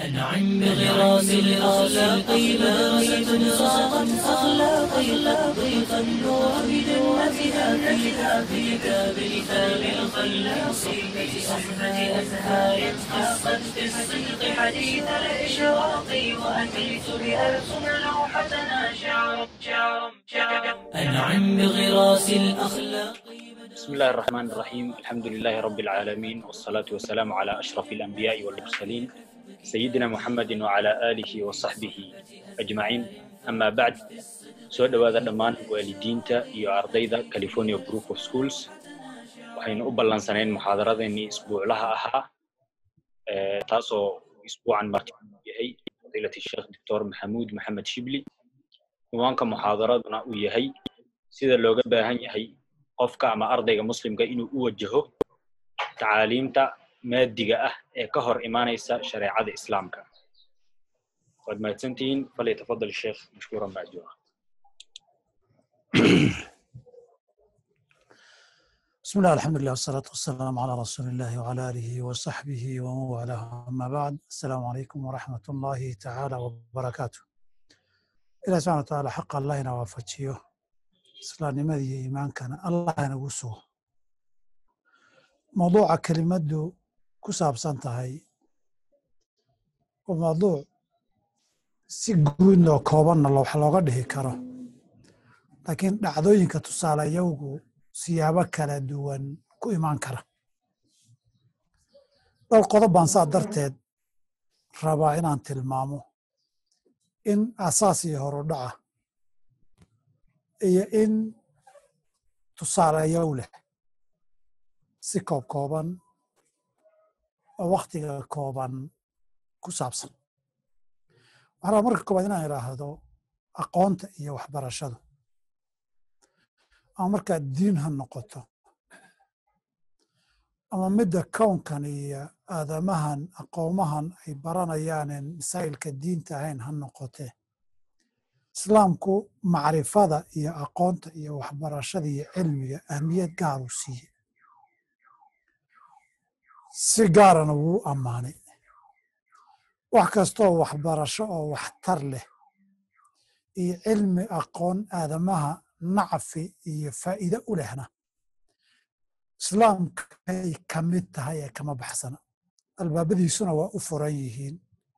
أنعم بغراس الأخلاق مدرسة صاغت أخلاقي طريق النور بجنتها فيها في كتاب مثال الخلاق سيدة أحمد أزهار حقت في الصدق حديث الإشراق وأتيت بألسن لوحتنا شعرا شعرا شعرا أنعم بغراس الأخلاق بسم الله الرحمن الرحيم الحمد لله رب العالمين والصلاة والسلام على أشرف الأنبياء والمرسلين سيدنا محمد وعلى آله وصحبه أجمعين أما بعد soo dhowaada dhammaan waalidiinta iyo ardayda california group of schools waxaynu u ballansanayn muxaadaradeennii isbuuclaha ahaa taasoo isbuucan marti yahay fadiilati sheekh doctor maxamuud maxamed shibli ciwaanka muxaadaraduna uu yahay sida looga baahan yahay qofka ama ardayga muslimka inuu u wajaho tacaaliimta maadiga ah ee ka hor imaanaysa shareecada islaamka waad mahadsantihiin falyatafadal sheekh mashkuuran bacduha بسم الله الحمد لله والصلاة والسلام على رسول الله وعلى آله وصحبه ومن والاه أما بعد السلام عليكم ورحمة الله تعالى وبركاته إلى سبحانه وتعالى حق الله نوافجيه إسلام نمدي إيمان كان الله نقصه موضوع كلمة كساب سنتهي وموضوع سيقوين لو كوبان لو حلوغة دهي كرو laakiin dhacdooyinka tusaalayowgu siyaabo kala duwan ku imaan kara dhowr qodob baan saa darteed rabaa inaan tilmaamo in asaas iyo horudhaca iyo in tusaalayow leh si koob kooban oo wakhtiga kooban ku saabsan waxaan rabaa marka koobaad inaan idhaahdo aqoonta iyo waxbarashadu ama markaa diin ha noqoto ama midda kownkan iyo aadamahan aqoomahan ay baranayaanen masaa'ilka diinta ahayn ha noqotee islaamku macrifada iyo aqoonta iyo waxbarashada iyo cilmiga ahmiyad gaar uu siiye si gaarana wuu ammaanay wax kastooo waxbarasho oo waxtar leh iyo cilmi aqoon aadamaha nacfi iyo faa'iide u lehna islaamkay ka mid tahay ee kama baxsana albaabadiisuna waa u furan yihiin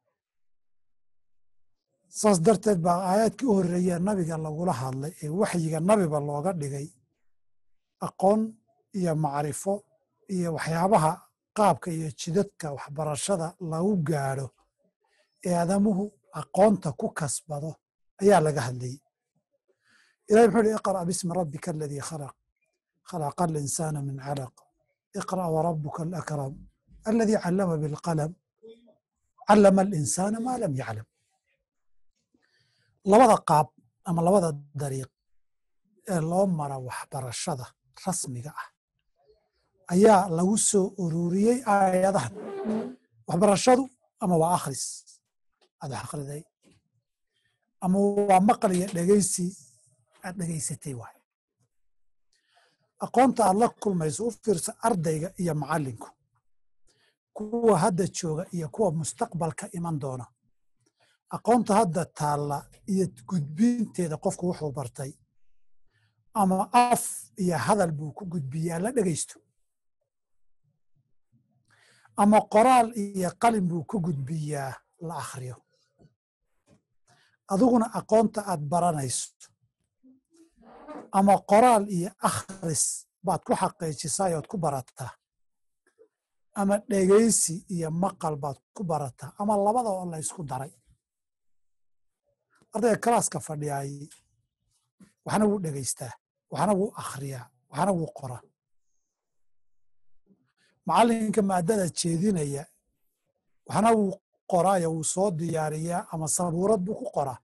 saas darteed baa aayaadkii u horreeyee nabiga lagula hadlay ee waxyiga nabiba looga dhigay aqoon iyo macrifo iyo waxyaabaha qaabka iyo jidadka waxbarashada lagu gaadho ee aadamuhu aqoonta ku kasbado ayaa laga hadlayey ilahi muxuu uhi iqra' bismi rabbika aladii khalaq khalaqa alinsaana min calaq iqra' warabuka alakram aladii callama bilqalam callama alinsaana maa lam yaclam labada qaab ama labada dariiq ee loo mara waxbarashada rasmiga ah ayaa lagu soo ururiyey aayadahan waxbarashadu ama waa akhris aad wax akhriday ama waa maqal iyo dhegaysi aad dhegaysatay waay aqoonta aad la kulmayso u fiirsa ardayga iyo macallinku kuwa hadda jooga iyo kuwa mustaqbalka iman doona aqoonta hadda taalla iyo gudbinteeda qofku wuxuu bartay ama af iyo hadal buu ku gudbiyaa la dhegaysto ama qoraal iyo qalin buu ku gudbiyaa la akhriyo adiguna aqoonta aad baranayso ama qoraal iyo akhris baad ku xaqiijisaa ood ku barataa ama dhegaysi iyo maqal baad ku barataa ama labada oo la ysku daray ardayga kalaaska fadhiyaay waxna wuu dhegaystaa waxna wuu akhriyaa waxna wuu qoraa macallinka maadada jeedinaya waxna wuu qoraayo wuu soo diyaariyaa ama sabuurad buu ku qoraa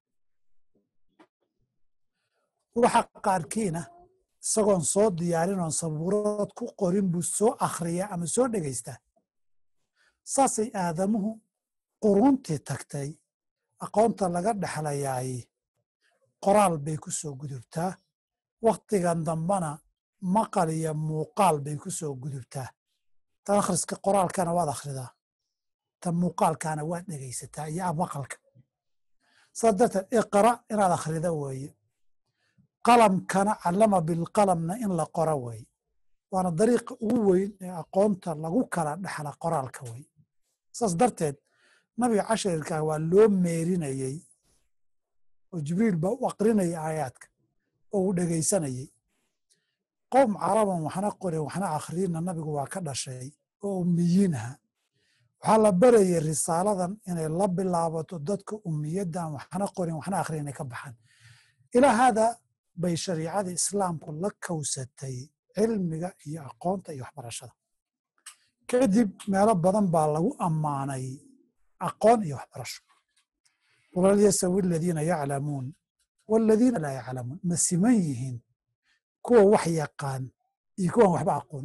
waxa qaarkiina isagoon soo diyaarin oon sabuurad ku qorin buu soo akhriyaa ama soo dhegaystaa saasay aadamuhu quruntii tagtay aqoonta laga dhexlayaay qoraal bay ku soo gudubtaa wakhtigan dambana maqal iyo muuqaal bay ku soo gudubtaa tan akhriska qoraalkana waad akhridaa ta muuqaalkaana waa dhegaysataa iyo maqalka saas darteed iqra inaad akhrida weeye qalamkana callama bilqalamna in la qoro weeye waana dariiqa ugu weyn ee aqoonta lagu kala dhexla qoraalka wey saas darteed nabiga casharkaa waa loo meerinayey oo jibriil baa u aqrinayay aayaadka oo uu dhegaysanayey qowm caraban waxna qorin waxna akhriyinna nabigu waa ka dhashay oo ummiyiinha waxaa la barayay risaaladan inay la bilaabato dadka ummiyaddan waxna qorin waxna akhriyin inay ka baxaan ilaa haada bay shariicada islaamku la kowsatay cilmiga iyo aqoonta iyo waxbarashada kadib meelo badan baa lagu ammaanay aqoon iyo waxbarasho qul hal yastawi aladiina yaclamuun waladiina laa yaclamuun ma siman yihiin kuwa wax yaqaan iyo kuwan waxba aqoon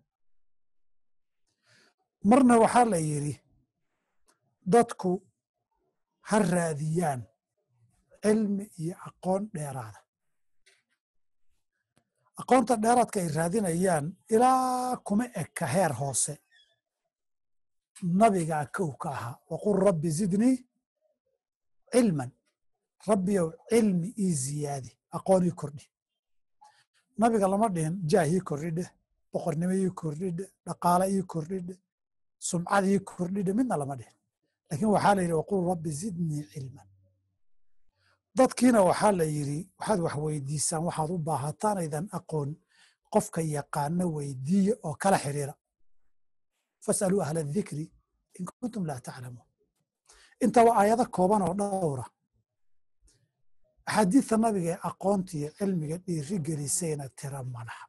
marna waxaa la yidhi dadku ha raadiyaan cilmi iyo aqoon dheeraada aqoonta dheeraadka ay raadinayaan ilaa kuma eka heer hoose nabigaa kow ka ahaa waqul rabbi zidnii cilman rabbiyow cilmi ii ziyaadi aqoon ii kordhi nabiga lama dhihin jaah ii kordhidhe boqornimo ii kordhidhe dhaqaale ii kordhidhe sumcad ii kordhidhe midna lama dhihin laakiin waxaa la yidhi waqul rabbi zidnii cilman dadkiina waxaa la yidhi waxaad wax weydiisaan waxaad u baahataan aydan aqoon qofka yaqaano weydiiya oo kala xiriira fasaluu ahla adikri in kuntum laa taclamuun intaba aayado kooban oo dhowra axaadiidta nabiga ee aqoonta iyo cilmiga dhiiri gelisayna tira madaxa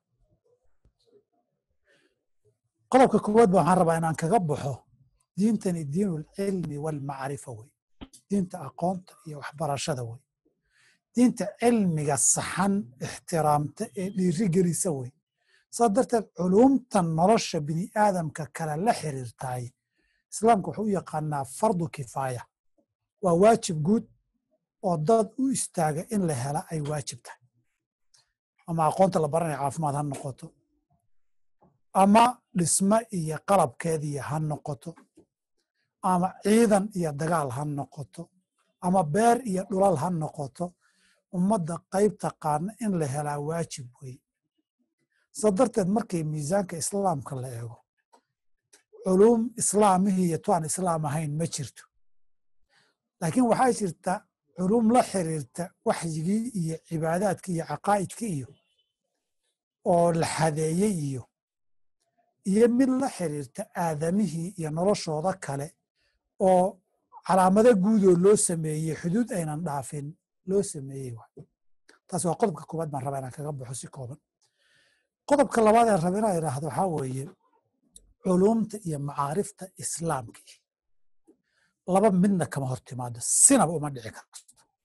qodobka koowaad ba waxaan rabaa inaan kaga baxo diintani diinu lcilmi walmacrifa wey diinta aqoonta iyo waxbarashada wey diinta cilmiga saxan ixtiraamta ee dhiiri gelisa wey saa darteed culuumtan nolosha bini aadamka kale la xiriirtaay islaamka wuxuu u yaqaanaa fardu kifaaya waa waajib guud oo dad u istaaga in la hela ay waajib tahay ama aqoonta la baranaya caafimaad ha noqoto ama dhisme iyo qalabkeediya ha noqoto ama ciidan iyo dagaal ha noqoto ama beer iyo dhulal ha noqoto ummadda qayb taqaana in la helaa waajib wey sa darteed markay miisaanka islaamka la eego culuum islaamihii iyo tuaan islaam ahayn ma jirto laakiin waxaa jirta culuum la xiriirta waxyigii iyo cibaadaadkii iyo caqaa'idkii iyo oo la xadeeyey iyo iyo mid la xiriirta aadamihii iyo noloshooda kale oo calaamado guudoo loo sameeyey xuduud aynan dhaafin loo sameeyey taas waa qodobka koowaad baan rabaa inaan kaga baxo si kooban qodobka labaad ee raba inaan idhaahdo waxaa weeye culuumta iyo macaarifta islaamkii laba midna kama hor timaado sinaba uma dhici karto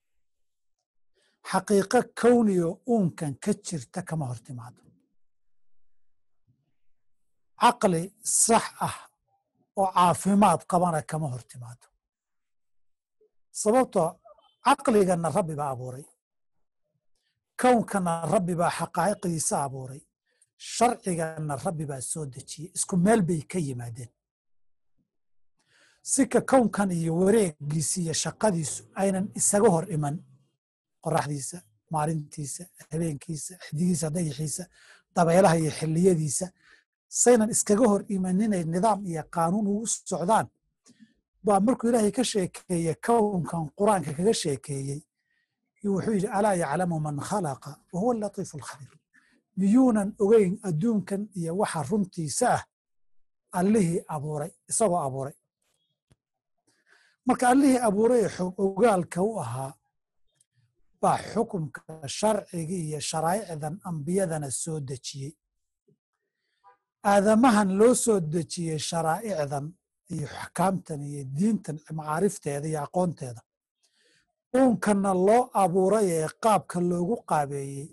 xaqiiqo kowniyo uunkan ka jirta kama hor timaado caqli sax ah oo caafimaad qabana kama hor timaado sababtoo caqligana rabbi baa abuuray kownkana rabbi baa xaqaa'iqdiisa abuuray sharcigana rabbi baa soo dejiyey isku meel bay ka yimaadeen sika kownkan iyo wareegiisa iyo shaqadiisu aynan isaga hor iman qoraxdiisa maalintiisa habeenkiisa xidigiisa dayaxiisa dabeelaha iyo xilliyadiisa saynan iskaga hor imaninay nidaam iyo qaanuun ugu socdaan baa markuu ilaahay ka sheekeeye kownkan qur-aanka kaga sheekeeyey wuxuu yidhi alaa yaclamu man khalaqa wa huwa alatiifu alkhabiir miyuunan ogeyn adduunkan iyo waxa runtiisa ah allihii abuuray isagoo abuuray marka allihii abuuray ee xog ogaalka u ahaa baa xukumka sharcigii iyo sharaa'icdan ambiyadana soo dejiyey aadamahan loo soo dejiyey sharaa'icdan iyo axkaamtan iyo diintan macaarifteeda iyo aqoonteeda uunkanna loo abuuray ee qaabka loogu qaabeeyey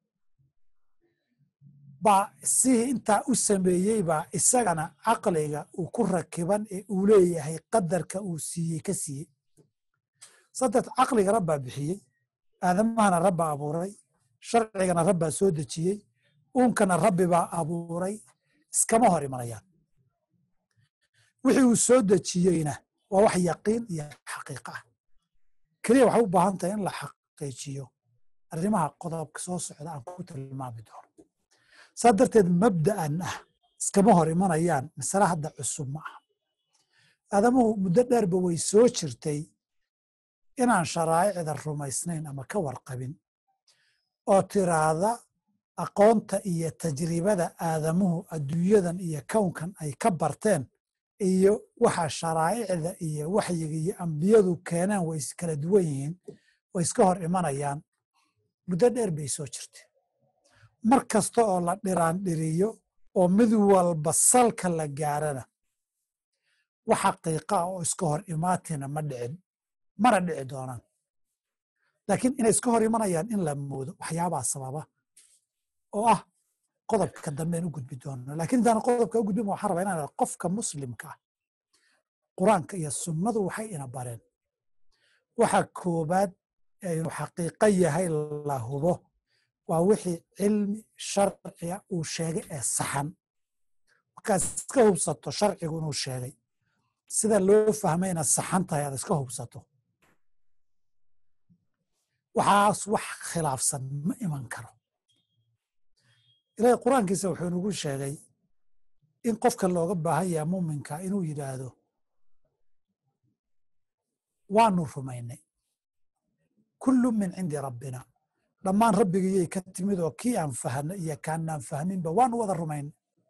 baa sihii intaa u sameeyey baa isagana caqliga uu ku rakiban ee uu leeyahay qadarka uu siiyey ka siiyey saddex caqliga rabbaa bixiyey aadamahana rabbaa abuuray sharcigana rabbaa soo dejiyey uunkana rabbi baa abuuray iskama hor imanayaan wixii uu soo dejiyeyna waa wax yaqiin iyo xaqiiqa ah keliya waxay u baahan tahay in la xaqiijiyo arrimaha qodobka soo socda aan ku tilmaami doono saa darteed mabda'an ah iskama hor imanayaan masale hadda cusub ma aha aadamuhu muddo dheerba way soo jirtay inaan sharaa'icda rumaysnayn ama ka warqabin oo tiraahda aqoonta iyo tajribada aadamuhu adduunyadan iyo kownkan ay ka barteen iyo waxa sharaa'icda iyo waxyiga iyo ambiyadu keeneen way iskala duwan yihiin way iska hor imanayaan muddo dheer bay soo jirtay mar kasta oo la dhiraandhiriyo oo mid walba salka la gaarana wax xaqiiqa ah oo iska hor imaatina ma dhicin mana dhici doonaan laakiin inay iska hor imanayaan in la moodo waxyaabaa sababa oo ah qodobka dambean u gudbi doono lakin intaan qodobka u gudbin waxaan rabaa inaan qofka muslimka ah qur-aanka iyo sunnadu waxay ina bareen waxa koobaad inuu xaqiiqo yahay la hubo waa wixii cilmi sharciga uu sheegay ee saxan markaad iska hubsato sharcigu inuu sheegay sida loo fahmayna saxan tahay aad iska hubsato waxaas wax khilaafsan ma iman karo ilaahay qur-aankiisa wuxuu nagu sheegay in qofka looga baahan yaha muuminka inuu yidhaahdo waanu rumaynay kullu min cindi rabbina dhammaan rabbigiyay ka timid oo kii aan fahno iyo kaanaan fahminba waanu wada rumaynay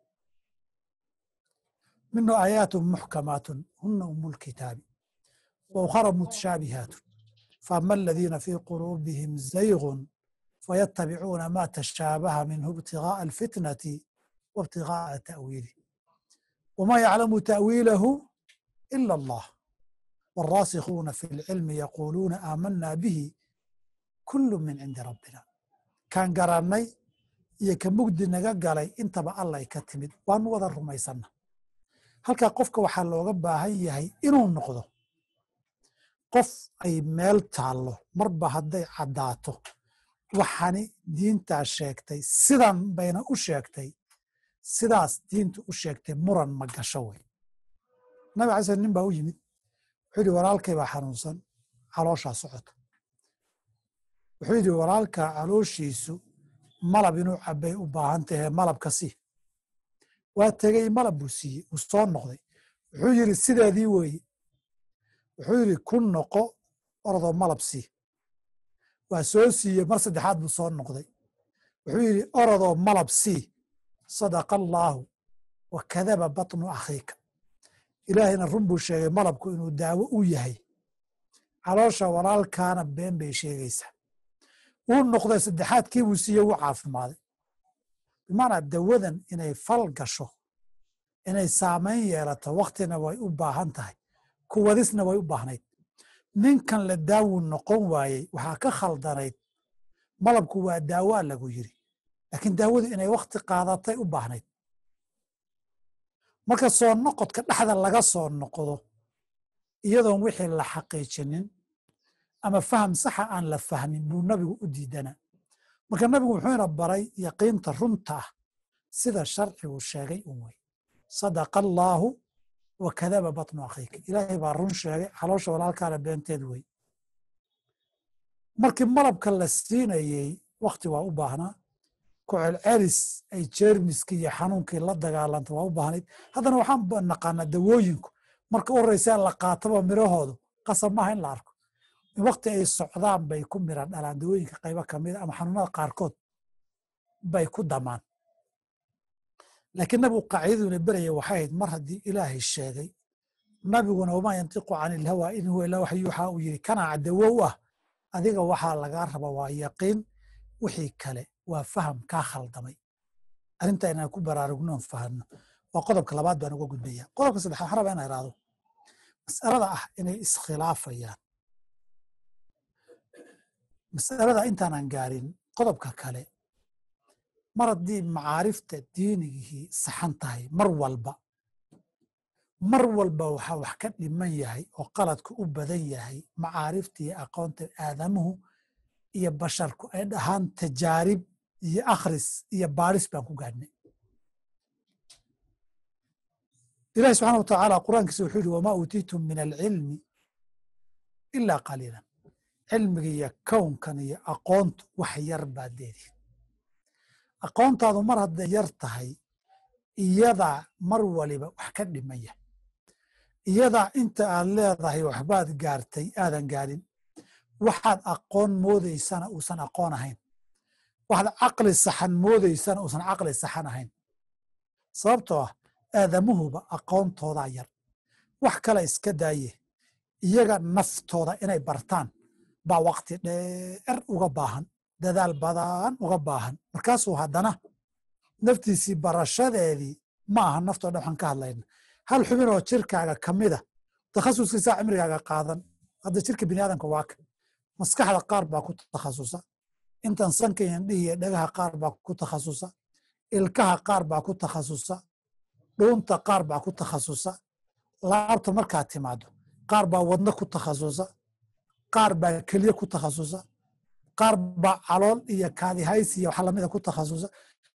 minhu aayaatun muxkamaatun huna umu lkitaabi wa ukhara mutashaabihaatun faama aladiina fii quluubihim zaygun fayatabicuuna ma tashaabaha minhu ibtigaaءa alfitnati wa ibtigaaءa ta'wiilih wma yaclamu ta'wiilahu ila allah wاlraasikhuuna fi اlcilmi yaquuluuna aamana bihi kulu min cindi rabbina kaan garannay iyo ka mugdi naga galay intaba allay ka timid waanu wada rumaysanna halkaa qofka waxaa looga baahan yahay inuu noqdo qof ay meel taallo marba hadday caddaato waxani diintaa sheegtay sidan bayna u sheegtay sidaas diintu u sheegtay muran ma gasho wey nabi alay sl nin baa u yimid wuxuu yidhi walaalkay baa xanuunsan calooshaa socota wuxuu yidhi walaalka calooshiisu malab inuu cabbay u baahan tahe malabka sii waa tegey malab buu siiyey uu soo noqday wuxuu yidhi sideedii weeye wuxuu yidhi ku noqo orodoo malab sii waa soo siiyey mar saddexaad buu soo noqday wuxuu yidhi orodoo malab sii sadaqa allaahu wa kadaba batnu akhiika ilaahayna run buu sheegay malabku inuu daawo u yahay caloosha walaalkaana been bay sheegaysaa wuu noqday saddexaadkii buu siiyey wuu caafimaaday bimaanaa dawadan inay fal gasho inay saamayn yeelato waktina way u baahan tahay kuwadisna way u baahnayd ninkan la daawuu noqon waayey waxaa ka khaldanayd malabku waa daawaa lagu yiri laakiin daawadu inay wakti qaadatay u baahnayd marka soo noqodka dhexda laga soo noqdo iyadoon wixii la xaqiijinin ama faham saxa aan la fahmin buu nabigu u diidana marka nabigu wuxuuna baray yaqiinta runta ah sida sharcigu sheegay un wey sadaqa allaahu wa kadaba batnu akhiika ilaahay baa run sheegay caloosha walaalkaana beenteed wey markii malabka la siinayey wakti waa u baahnaa ku celcelis ay jeermiskii iyo xanuunkii la dagaalanta waa u baahnayd haddana waxaan naqaanaa dawooyinku marka u horreysaa la qaataba mirahoodu qasab maaha in la arko in wakti ay socdaan bay ku mira dhalaan dawooyinka qaybo kamida ama xanuunada qaarkood bay ku damaan laakiin nabigu qaacidaduna beraya waxay ahayd mar haddii ilaahay sheegay nabiguna wamaa yantiqu cani ilhawa in huwa ilaa wax yuuxaa uu yiri kanaa dawo u ah adiga waxaa lagaa raba waa yaqiin wixii kale waa faham kaa khaldamay arrinta inaan ku baraarugnoon fahanno waa qodobka labaad baan uga gudbaya qodobka saddexaad waxaan rabaa inaan ihahdo mas'alada ah inay iskhilaafayaan mas'alada intaanan gaarin qodobka kale mar haddii macaarifta diinigihii saxan tahay mar walba mar walba waxaa wax ka dhiman yahay oo qaladku u badan yahay macaarifta iyo aqoonta aadamuhu iyo basharku ay dhahaan tajaarib iyo akhris iyo baadhis baan ku gaadhnay ilahi subxana wa tacaala qur'aankiisa wuxuu yihi wamaa uutiitum min alcilmi ilaa qaliilan cilmiga iyo kownkan iyo aqoontu wax yar baad leedihin aqoontaadu mar hadday yar tahay iyadaa mar waliba wax ka dhimaya iyadaa inta aad leedahay waxbaad gaartay aadan gaarin waxaad aqoon moodaysana uusan aqoon ahayn waxaad caqli saxan moodaysana uusan caqli saxan ahayn sababtoo ah aadamuhuba aqoontoodaa yar wax kale iska daaye iyaga naftooda inay bartaan baa wakti dheer uga baahan dadaal badan uga baahan markaasuu haddana naftiisii barashadeedii ma aha naftoo dhan waxaan ka hadlayna hal xubin oo jirkaaga ka mida takhasuskiisaa cimrigaaga qaadan hadda jirka bini aadamka waa ka maskaxda qaar baa ku takhasusa intan sanka indhihi iyo dhagaha qaar baa ku takhasusa ilkaha qaar baa ku takhasusa dhuunta qaar baa ku takhasusa laabta markaad timaado qaar baa wadno ku takhasusa qaar baa kelye ku takhasusa qaar baa calool iyo kaadihays iyo waxa lamida ku takhasusa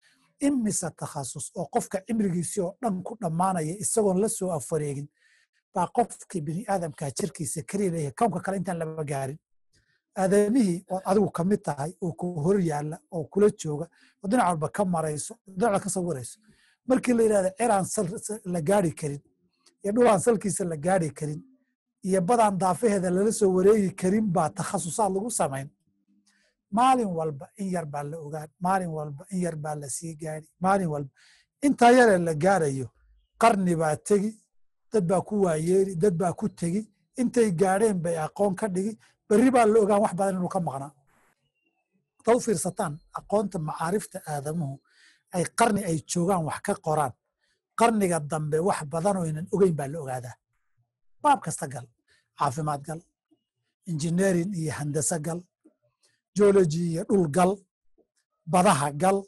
imise takhasus oo qofka cimrigiisii oo dhan ku dhammaanaya isagoon la soo afareegin baa qofkii bini aadamkaa jirkiisa keliya leeyahay kownka kale intaan laba gaarin aadamihii ood adigu ka mid tahay oo ku hor yaalla oo kula jooga oo dhinac walba ka marayso dhinac walba ka sawirayso markii la yidhahda ciraan la gaari karin iyo dhulaan salkiisa la gaari karin iyo badaan daafaheeda lala soo wareegi karin baa takhasusaad lagu samayn maalin walba in yar baa la ogaan maalin walba in yar baa la sii gaari maalin walba intaa yaree la gaarayo qarni baa tegi dad baa ku waayeeri dad baa ku tegi intay gaadheen bay aqoon ka dhigi berri baa la ogaan wax badan inuu ka maqnaa hadaad u fiirsataan aqoonta macaarifta aadamuhu ay qarni ay joogaan wax ka qoraan qarniga dambe wax badanoo ynan ogeyn baa la ogaadaa baab kasta gal caafimaad gal injineerin iyo handase gal geology iyo dhul gal badaha gal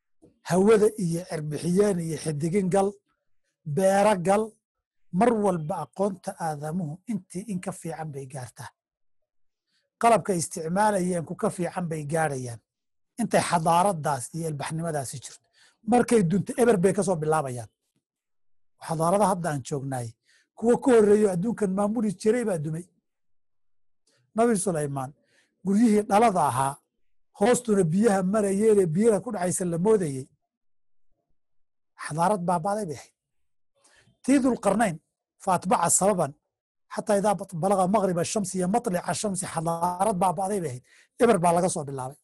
hawada iyo cerbixiyeen iyo xidigin gal beero gal mar walba aqoonta aadamuhu intii in ka fiican bay gaartaa qalabka isticmaalayeen ku ka fiican bay gaarayaan intay xadaaradaas iyo ilbaxnimadaasi jirto markay dunto eber bay kasoo bilaabayaan xadaarada hadda aan joognaay kuwa ka horreeyo adduunkan maamuli jiray baa dumay nabi sulaymaan guryihii dhalada ahaa hoostuna biyaha marayeene biyaha ku dhacaysa la moodayey xadaarad baabaaday bay ahayd tii dulqarnayn fa atbaca sababan xataa idaa balaga maqrib ashamsi iyo maطlica ashamsi xadaarad baabaaday bay ahayd eber baa laga soo bilaabay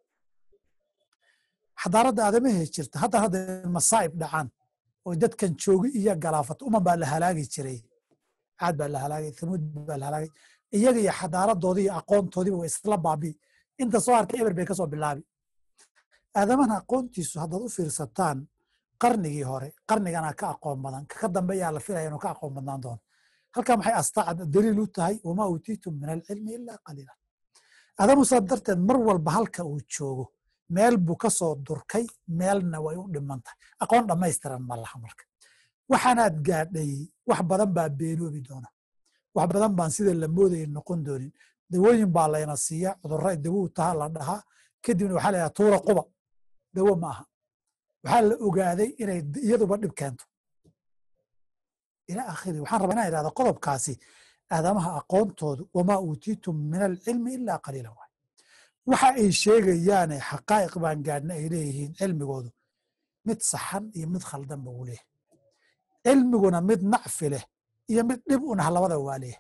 xadaaradda aadamahee jirta haddan hadda masaa'ib dhacaan oo dadkan joogi iyo galaafato uman baa la halaagi jiray caad baa la halaagay thamuud baa la halaagay iyaga iyo xadaaradoodii iyo aqoontoodiiba way isla baabii inta soo hartay eber bay kasoo bilaabi aadamahan aqoontiisu haddaad u fiirsataan qarnigii hore qarnigana ka aqoon badan kaka dambe yaa la filaya inuu ka aqoon badnaan doono halkaa maxay astaacad daliil u tahay wamaa uutiitum min alcilmi ilaa qaliila aadamu saa darteed mar walba halka uu joogo meel buu ka soo durkay meelna way u dhiman tahay aqoon dhammaystiran ma laha marka waxaanaad gaadhay wax badan baa beenoobi doona wax badan baan sida la moodaya noqon doonin dawooyin baa layna siiya cudurra dawou taha la dhahaa kadibna waxaa la yidhaha tuura quba dawo ma aha waxaa la ogaaday inay iyaduba dhib keento ila akhiri waxaan rabaa inaan idhahda qodobkaasi aadamaha aqoontoodu wamaa uutiitum min alcilmi ilaa qaliila waay waxa ay sheegayaane xaqaa'iq baan gaadhna ay leeyihiin cilmigoodu mid saxan iyo mid khaldan ba uu leeyahay cilmiguna mid nacfi leh iyo mid dhib unah labada waa leeyahay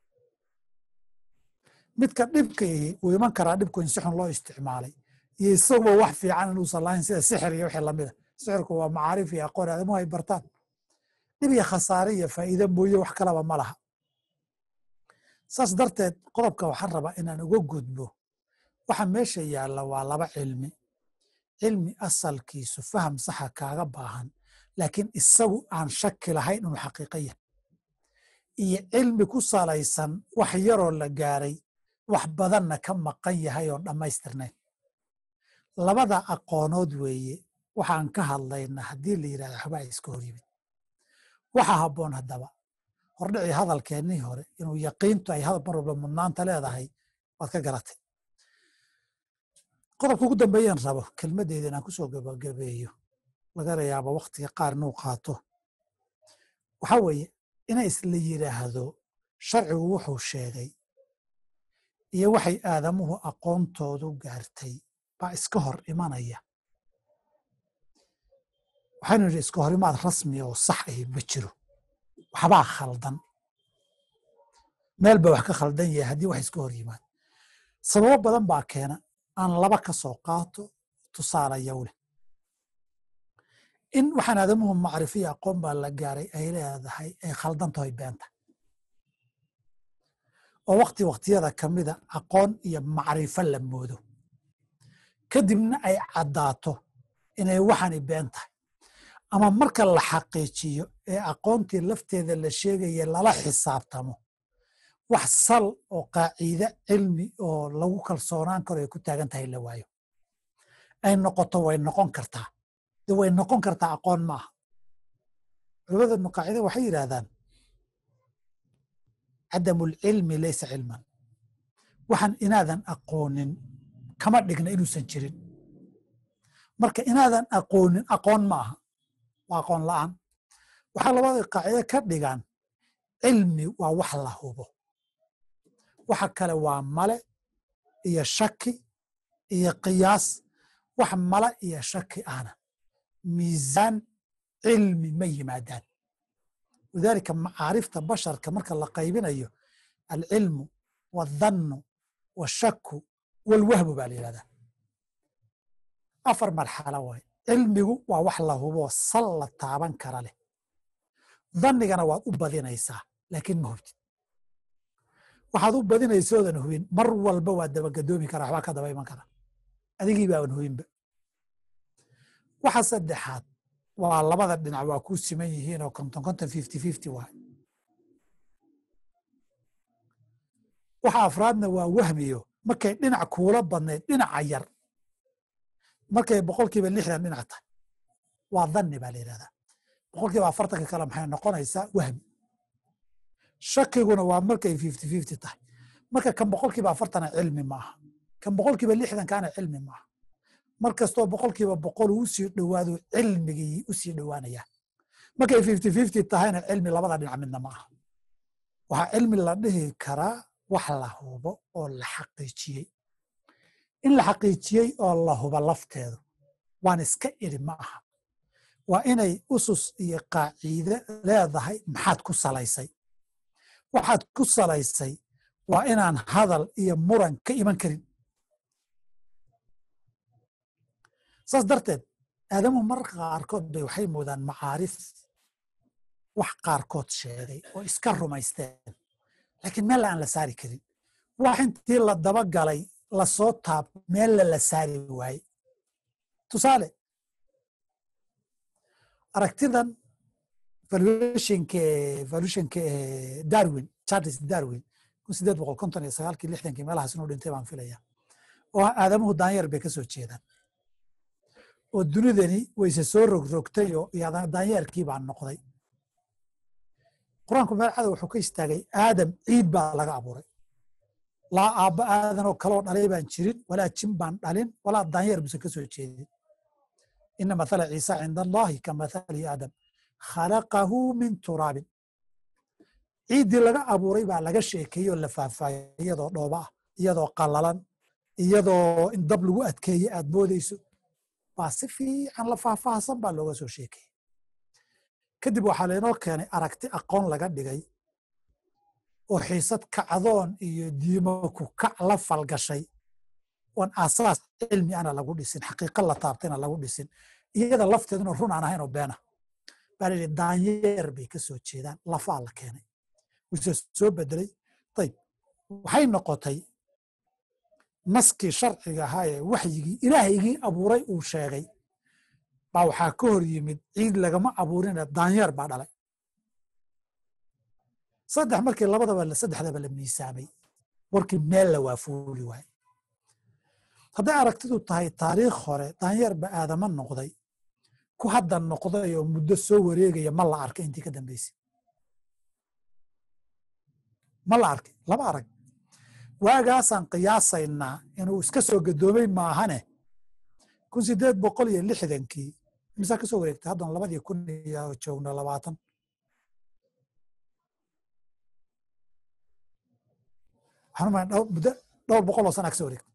midka dhibka ihi wuu iman karaa dhibku in si xun loo isticmaalay iyo isaguba wax fiican inuusan lahayn sida sixir iyo wixii lamida sixirku waa macaarif iyo aqoon aadamuhu ay bartaan dhib iyo khasaare iyo faa'iide mooye wax kalaba ma laha saas darteed qodobka waxaan rabaa inaan uga gudbo waxa meesha yaalla waa laba cilmi cilmi asalkiisu faham saxa kaaga baahan laakiin isagu aan shaki lahayn inuu xaqiiqa yahay iyo cilmi ku salaysan wax yaroo la gaaray wax badanna ka maqan yahay oon dhammaystirnayn labada aqoonood weeye waxaan ka hadlayna haddii la yidhahda waxbaa iska hor yimid waxa habboon haddaba hordhicii hadalkeennii hore inuu yaqiintu ay hadal mar walba mudnaanta leedahay waad ka garatay qodobka ugu dambeeyaan rabo kelmaddeeda inaan kusoo gabagabeeyo lagana yaabo waktiga qaar inuu qaato waxaa weeye inay isla yidhaahdo sharcigu wuxuu sheegay iyo waxay aadamuhu aqoontoodu gaartay baa iska hor imanaya waxaynu nidhi iska hor imaad rasmi oo sax ahi ma jiro waxbaa khaldan meel ba wax ka khaldan yahay haddii wax iska hor yimaad sababo badan baa keena aan laba ka soo qaato tusaalayow leh in waxaan aadamuhu macrifiya aqoon baa la gaaray ay leedahay ay khaldan tahay beenta oo wakti waktiyada ka mida aqoon iyo macrifo la moodo kadibna ay caddaato inay waxani been tahay ama marka la xaqiijiyo ee aqoontii lafteeda la sheegaya lala xisaabtamo wax sal oo qaaciide cilmi oo lagu kalsoonaan karo ay ku taagan tahay la waayo ay noqoto way noqon kartaa de way noqon kartaa aqoon ma aha culimada ibnu qaacida waxay yidhaahdaan cadamu lcilmi laysa cilman waxaan inaadan aqoonin kama dhigna inuusan jirin marka inaadan aqoonin aqoon ma aha waa aqoon la'aan waxaa labada qaacide ka dhigaan cilmi waa wax la hubo waxa kale waa male iyo shaki iyo qiyaas wax male iyo shaki ahna miisaan cilmi ma yimaadaan lidaalika macaarifta basharka marka la qaybinayo alcilmu waadhannu washaku walwahmu baa la yihahdaa afar marxalo waay cilmigu waa wax la huboo sal la taaban kara leh dhannigana waad u badinaysaa laakiin ma hubtid waxaad u badinaysoodan hubin mar walba waad dabagadoomi karaa waxbaa ka daba iman kara adigii baaban hubinba waxa saddexaad waa labada dhinac waa ku siman yihiin oo konton konton fifty fifty waay waxa afraadna waa wahmiyo markay dhinac kuula badnayd dhinaca yar markay boqolkiiba lixdan dhinac tahay waa dhanni baa la yidhahdaa boqolkiiba afartanka kale maxay noqonaysaa wahmi shakiguna waa markay fifty fifty tahay marka kan boqolkiiba afartana cilmi maaha kan boqolkiiba lixdankaana cilmi maaha mar kastoo boqolkiiba boqol uu usii dhowaado cilmigii usii dhowaanaya markay fifty fifty tahayna cilmi labada dhinac midna ma aha waxaa cilmi la dhihi karaa wax la hubo oo la xaqiijiyey in la xaqiijiyey oo la hubo lafteedu waan iska iri ma aha waa inay usus iyo qaaciide leedahay maxaad ku salaysay waxaad ku salaysay waa inaan hadal iyo muran ka iman karin saas darteed aadamuhu mararka qaarkood bay waxay moodaan macaarif wax qaarkood sheegay oo iska rumaysteen laakiin meel aan la saari karin wax intii la daba galay lasoo taab meella la saari waaye tusaale aragtidan valuationka valuationka darwin charles darwin kun sideed boqol konton iyo sagaalkii lixdankii meelahaas inuu dhintay baan filaya oo aadamuhu daanyar bay ka soo jeedaan oo dunidani wayse soo rogrogtay oo daanyeerkii baa noqday qur-aanku meel cada wuxuu ka istaagay aadam ciid baa laga abuuray laa aabba aadanoo kaloo dhalay baan jirin walaa jin baan dhalin walaa daanyeer buusan ka soo jeedin ina mathala ciisa cinda allahi ka mathali aadam khalaqahu min turaabin ciiddii laga abuuray baa laga sheekeeyey oo la faahfaahiyay iyadoo dhooba ah iyadoo qallalan iyadoo in dab lagu adkeeye aad moodeyso baa si fiican la faahfaahsan baa looga soo sheekeeyey kadib waxaa laynoo keenay aragti aqoon laga dhigay oo xiisad kacdoon iyo diimo ku kac la falgashay oon asaas cilmi ana lagu dhisin xaqiiqa la taabtayna lagu dhisin iyada lafteeduna run aan ahayn oo beena baa layidhi daanyeer bay ka soo jeedaan lafaa la keenay wuse soo bedelay ayib waxay noqotay naskii sharciga ahaa ee waxyigii ilaahaygii abuuray uu sheegay baa waxaa ka hor yimid ciid lagama abuurine daanyeer baa dhalay saddex markii labadaba saddexdaba la miisaamay warkii meel la waafuuli waaye hadday aragtidu tahay taariikh hore daanyeer ba aadama noqday ku hadda noqday oo muddo soo wareegaya ma la arkay intii ka dambeysay ma la arkay lama arag waagaasaan qiyaasaynaa inuu iska soo gadoomay maahane kun sideed boqol iyo lixdankii imisaa ka soo wareegtay haddan labadii kun iyo joogno labaatan waxaan umaleyn dhowr muddo dhowr boqol oo sana ka soo wareegtay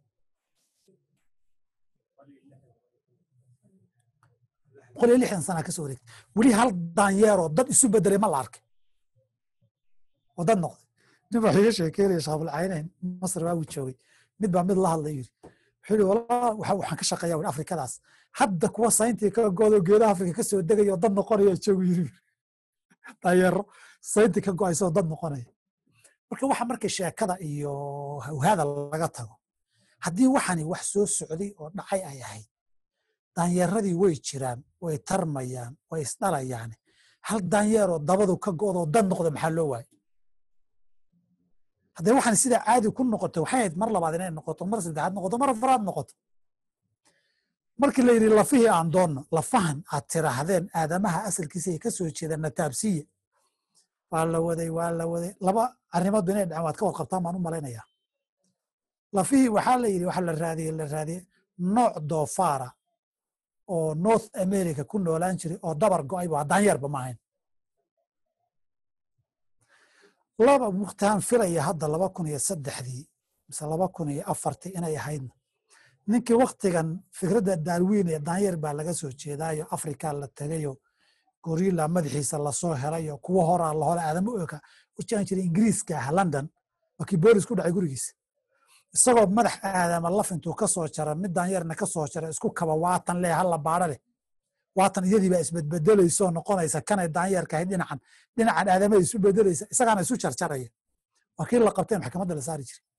boqol iyo lixdan sana ka soo wareegtay weli hal daanyeeroo dad isu bedelay ma la arkay oo dad noqday nin baa iga sheekeynaya shaabulcaynayn masr waa uu joogay mid baa mid la hadlay yiri wuxuu yidhi walaa waxa waxaan ka shaqeeyaa wuri afrikadaas hadda kuwa sayntii ka goodo geedaha afrika ka soo degaya oo dad noqonaya joogu yiri daanyeero sayntii ka go'aysa oo dad noqonaya marka waxa marka sheekada iyo hawhada laga tago haddii waxani wax soo socday oo dhacay ay ahayd daanyeeradii way jiraan way tarmayaan way isdhalayaan hal daanyeeroo dabadu ka go'doo dad noqda maxaa loo waayay haddee waxaan sidaa caadi ku noqoto waxay ahayd mar labaad inay noqoto mar saddexaad noqoto mar afaraad noqoto markii la yidhi lafihii aan doonno lafahan aad tiraahdeen aadamaha asalkiisa ay ka soo jeedaan nataabsiya waa la waday waa la waday laba arrimoodba inay dhaceen waad ka warqabtaan baan u malaynayaa lafihii waxaa la yidhi waxa la raadiyey la raadiyey nooc doofaara oo north america ku noolaan jiray oo dabar go'ay waa daanyeerba ma ahayn laba waqtihaan filaya hadda laba kun iyo saddexdii mise laba kun iyo afartii inay ahaydna ninkii waktigan fikradda darwin ee daanyeer baa laga soo jeedaayo afrika la tegayo gorilla madaxiisa lasoo helayo kuwo horaa la hole aadama oka u jaan jiray ingiriiska ah london waa kii boolis ku dhacay gurigiisa isagoo madax aadama laf intuu ka soo jara mid daanyeerna ka soo jara isku kaba waatan leh halla baadho leh waatan iyadiibaa isbedbedelayso noqonaysa kanay daanyeerka ahayd dhinacan dhinacan aadamay isu bedelaysa isagaana isu jarjaraya waa kii la qabtay maxkamadda la saari jiray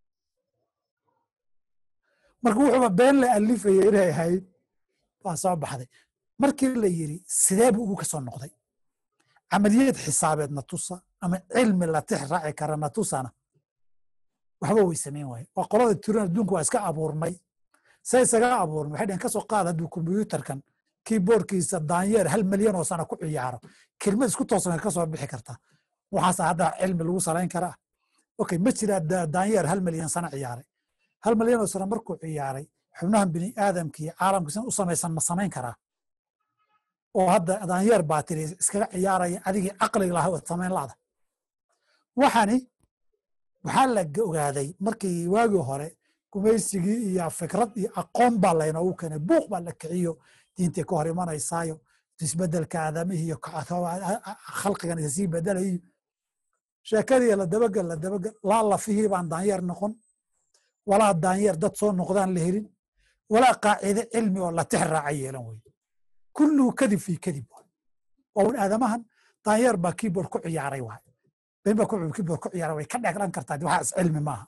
marka wuxuuba been la alifaya inay ahayd waa soo baxday markii la yiri sidee buu ugu kasoo noqday camaliyad xisaabeed na tusa ama cilmi la tix raaci kara na tusana waxba way samayn waaye waa qolada turan adduunka waa iska abuurmay se isaga abuurmay waxay dhehen kasoo qaad hadduu kombiyuutarkan keyboardkiisa daanyeer hal milyan oo sana ku ciyaaro kelmad isku toosan ka soo bixi kartaa waxaas hadda cilmi lagu salayn karaa okay ma jiraa daanyeer hal milyan sana ciyaaray hal milyan oo sana markuu ciyaaray xubnahan bini aadamka iyo caalamka sin u samaysan ma samayn karaa oo hadda daanyeer baa tiri iskaga ciyaaraya adigii caqliga lahaa waad samayn la'da waxani waxaa la ogaaday markii waagii hore gumaysigii iyo fikrad iyo aqoon baa laynoogu keenay buuq baa la kiciyo diintay ka hor imanaysaayo isbedelka aadamihii iyo khalqigan isa sii bedelayo sheekadii la dabagel la dabagel laa lafihii baan daanyeer noqon walaa daanyeer dad soo noqdaan la helin walaa qaacide cilmi oo la tix raaca yeelan weye kulluhu kadib fii kadib waay waa un aadamahan daanyeer baa keyboard ku ciyaaray waay been baa keyboard ku ciyaaray way ka dheglan kartaa waxaas cilmi maaha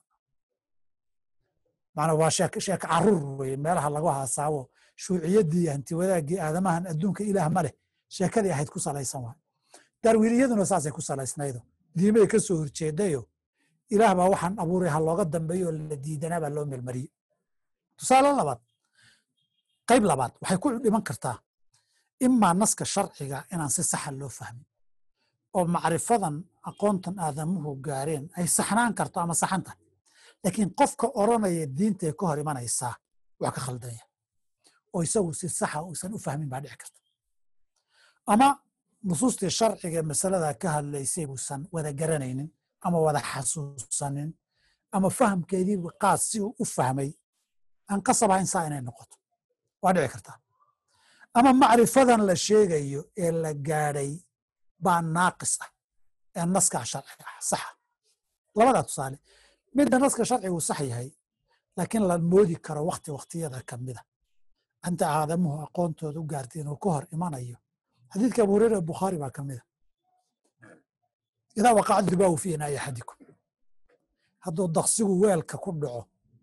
maana waa sheek sheek caruur weye meelaha lagu haasaawo shuuciyaddii iyo hanti wadaagii aadamahan adduunka ilaah ma leh sheekadii ahayd ku salaysan waay darwiiniyaduna saasay ku salaysnaydo diimay ka soo horjeedayo ilaah baa waxaan abuuray ha looga dambeeyo oo la diidanaa baa loo melmariyey tusaale labaad qayb labaad waxay ku dhiman kartaa imaa naska sharciga inaan si saxa loo fahmin oo macrifadan aqoontan aadamuhu gaareen ay saxnaan karto ama saxan tahay laakiin qofka oranaya diintay ka hor imanaysaa wax ka khaldanya oo isagu si saxa uusan u fahmin baa dhici karta ama nusuustii sharciga masalada ka hadlaysay buusan wada garanaynin ama wada xasuusanin ama fahamkeedii qaas si uu u fahmay aan qasab ahayn saa inay noqoto waa dhici kartaa ama macrifadan la sheegayo ee la gaadhay baa naaqis ah ee naskaa sharciga ah saxa labadaa tusaale midda naska sharcigu sax yahay laakiin la moodi karo wakti waktiyada ka mida anta aadamuhu aqoontooda u gaartay inuu ka hor imanayo xadiidka abu hureyra bukhaari baa ka mida idaa waqaca dibaahu fi inaa'i axadikum hadduu daqsigu weelka ku dhaco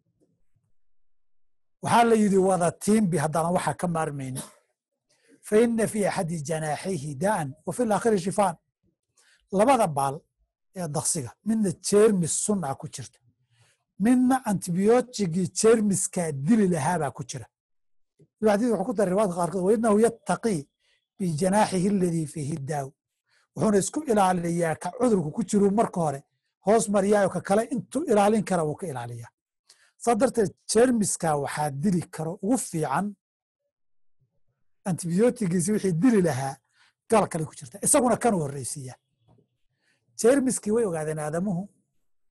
waxaa la yidhi wada tiimbi haddana waxaa ka maarmaynin fa ina fi axadi janaaxayhi daa'an wa fi laakhiri shifaan labada baal ee daqsiga midna jeermis sun ah ku jirta midna antibiyootigii jeermiskaa dili lahaabaa ku jira xadiis wuxuu ku daray riwaadka qaarkood wainahu yattaqii bijanaaxihi aladii fiihi daaw wuxuuna isku ilaaliyaa ka cudurku ku jiru marka hore hoos mariyaayo ka kale intuu ilaalin kara wuu ka ilaaliyaa saa darteed jeermiska waxaa dili karo ugu fiican antibiyootigiisi wixii dili lahaa gal kale ku jirta isaguna kanuu horreysiiyaa jeermiskii way ogaadeen aadamuhu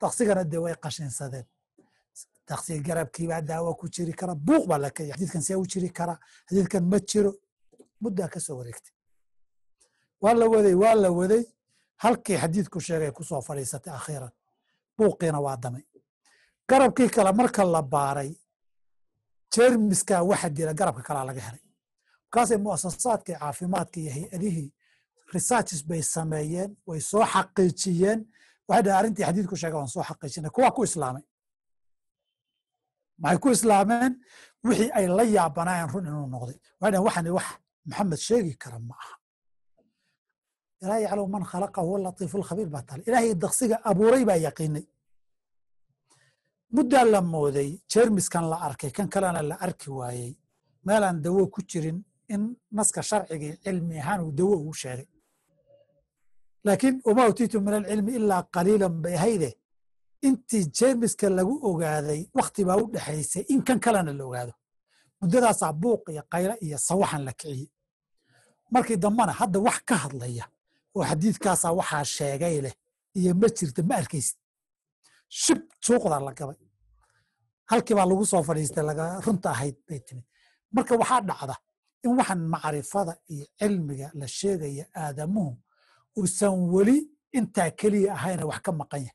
daksigana dee way qashinsadeen daksiga garabkiibaa daawo ku jiri kara buuq baa laka xadiidkan see u jiri kara xadiidkan ma jiro muddaa ka soo wareegtay waa la waday waa la waday halkii xadiidku sheegay kusoo fadhiisatay akhiiran buuqiina waa damay garabkii kale marka la baaray jermiskaa waxa dila garabka kalaa laga helay markaasay muasasaadkii caafimaadka iyo hay-adihii researches bay sameeyeen way soo xaqiijiyeen waxay dhahay arrintii xadiidku sheega waan soo xaqiijinay kuwaa ku islaamay maxay ku islaameen wixii ay la yaabanaayeen run inuu noqday waxay dhahen waxani wax maxamed sheegi kara ma aha ilaa yaclamu man khalaqa huwa latiifu lkhabiir baa tale ilaahay daksiga abuuray baa yaqiinay muddaa la mooday jermiskan la arkay kan kalena la arki waayey meelaan dawo ku jirin in naska sharcigii cilmi ahaan uu dawo ugu sheegay laakiin wama utiitu min alcilmi ilaa qaliilan bay hayde intii jermiska lagu ogaaday wakti baa u dhexaysay in kan kalena la ogaado muddadaasaa buuq iyo qaylo iyo sawaxan la kiciyey markii dambena hadda wax ka hadlaya oo xadiidkaasaa waxaa sheegay leh iyo ma jirta ma arkaysid shib suuqdaa la gabay halkii baa lagu soo fadhiistay runta ahayd bay timid marka waxaa dhacda in waxaan macrifada iyo cilmiga la sheegaya aadamuhu uusan weli intaa keliya ahayna wax ka maqan yahay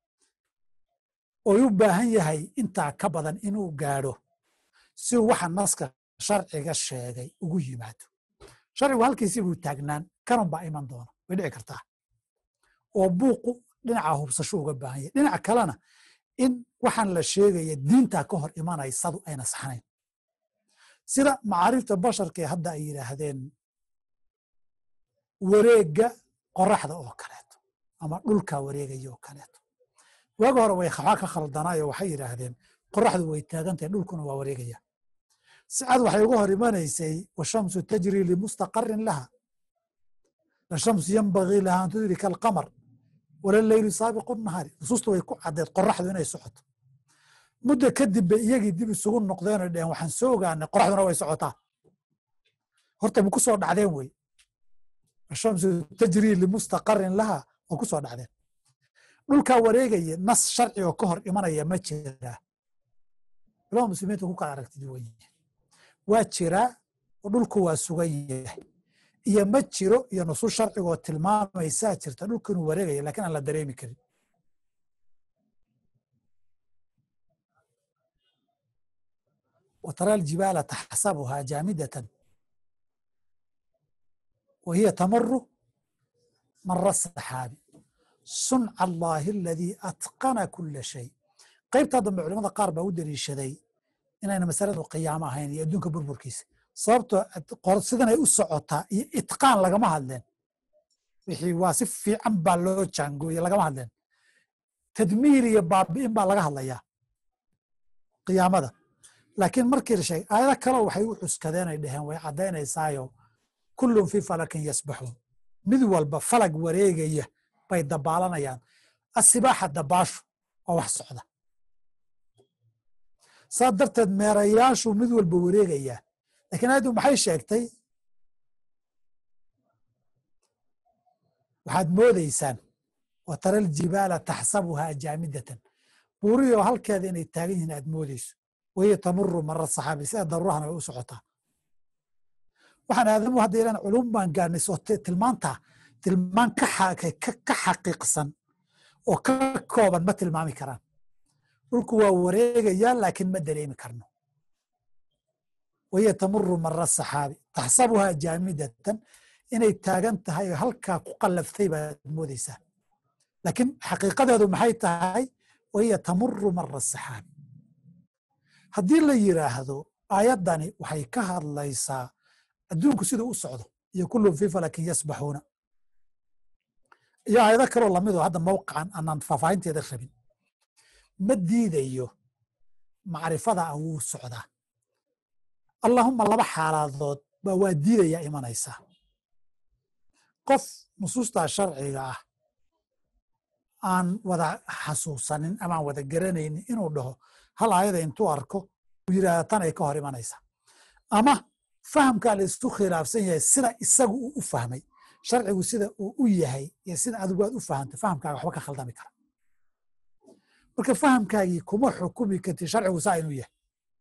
oy u baahan yahay intaa ka badan inuu gaadho si waxa naska sharciga sheegay ugu yimaado sharcigu halkiisii buu taagnaan kanun baa iman doona way dhici kartaa oo buuqu dhinaca hubsasho uga baahan yahay dhinaca kalena in waxaan la sheegaya diintaa ka hor imanaysadu ayna saxnayn sida macaarifta basharkee hadda ay yidhaahdeen wareegga qoraxda oo kaleeto ama dhulka wareegaya oo kaleeto waagi hore way waxaa ka khaldanaayo waxay yidhaahdeen qoraxdu way taagantahay dhulkuna waa wareegaya sicad waxay uga hor imanaysay washamsu tajri limustaqarin laha lashamsu yanbagii laha an tudrika alqamar walaleylu saabiqu nahaari nusuustu way ku caddeed qoraxdu inay socoto muddo kadib bay iyagii dib isugu noqdeenoo dheheen waxaan soo ogaanay qoraxduna way socotaa horta ma ku soo dhacdeen wey ashamsu tajrii limustaqarin laha waa ku soo dhacdeen dhulkaa wareegaya nas sharci oo ka hor imanaya ma jiraa culama muslimiinta ku kala aragti duwan yihiin waa jiraa oo dhulku waa sugan yahay iyo ma jiro iyo nusuus sharcigoo tilmaamaysaa jirta dhulku inuu wareegaya lakin aan la dareemi karin وترى الجبال تحسبها جامدة وهي تمر مر السحاب صنع الله الذي أتقن كل شيء qaybtaa dambe culimada qaar baa u daliishaday inayna masaladu qiyaamo ahayn iyo adduunka burburkiisa sababtoo sidanay u socotaa iyo itqaan lagama hadleen wixii waa si fiican baa loo jaangooye lagama hadleen tadmiir iyo baabi'in baa laga hadlayaa qiyaamada laakiin markii la sheegay aayado kaleo waxay u cuskadeen ay dhaheen way caddaynaysaayo kullun fii falakin yasbaxuun mid walba falag wareegaya bay dabaalanayaan asibaaxa dabaashu waa wax socda saa darteed meerayaashu mid walba wareegayaa lakiin aayaddu maxay sheegtay waxaad moodaysaan wa tara aljibaala taxsabuhaa jaamidatan buuriyoo halkeeda inay taagan yihiin aad moodayso wahiya tamuru mara saxaabi sida daruurahana way u socotaa waxaan aadamu hadda ilan culum baan gaarnay soo tilmaantaa tilmaan ka xaqiiqsan oo ka kooban ma tilmaami karaan dhulku waa wareegayaa laakiin ma dareemi karno wahiya tamuru mara saxaabi taxsabuhaa jaamidatan inay taagan tahay oo halkaa ku qallaftay baad moodaysaa laakiin xaqiiqadeedu maxay tahay wahiya tamuru mara saxaabi haddii la yiraahdo aayaddani waxay ka hadlaysaa adduunku siduu u socdo iyo kullun fii falakin yasbaxuuna iyo aayado kaloo lamidoo hadda mawqican aanaan faahfaahinteeda rabin ma diidayo macrifada ah wuu socdaa allahuma laba xaaladood baa waa diidaya imanaysaa qof nusuustaa sharciga ah aan wada xasuusanin ama aan wada garanaynin inuu dhaho hal aayada intuu arko uu yidhahda tan ay ka hor imanaysaa ama fahamkaa la isku khilaafsan yahay sida isagu uu u fahmay sharcigu sida uu u yahay iyo sida adigu aad u fahamtay fahamkaaga waxba ka khaldami kara marka fahamkaagii kuma xukumi karti sharcigu saa inuu yahay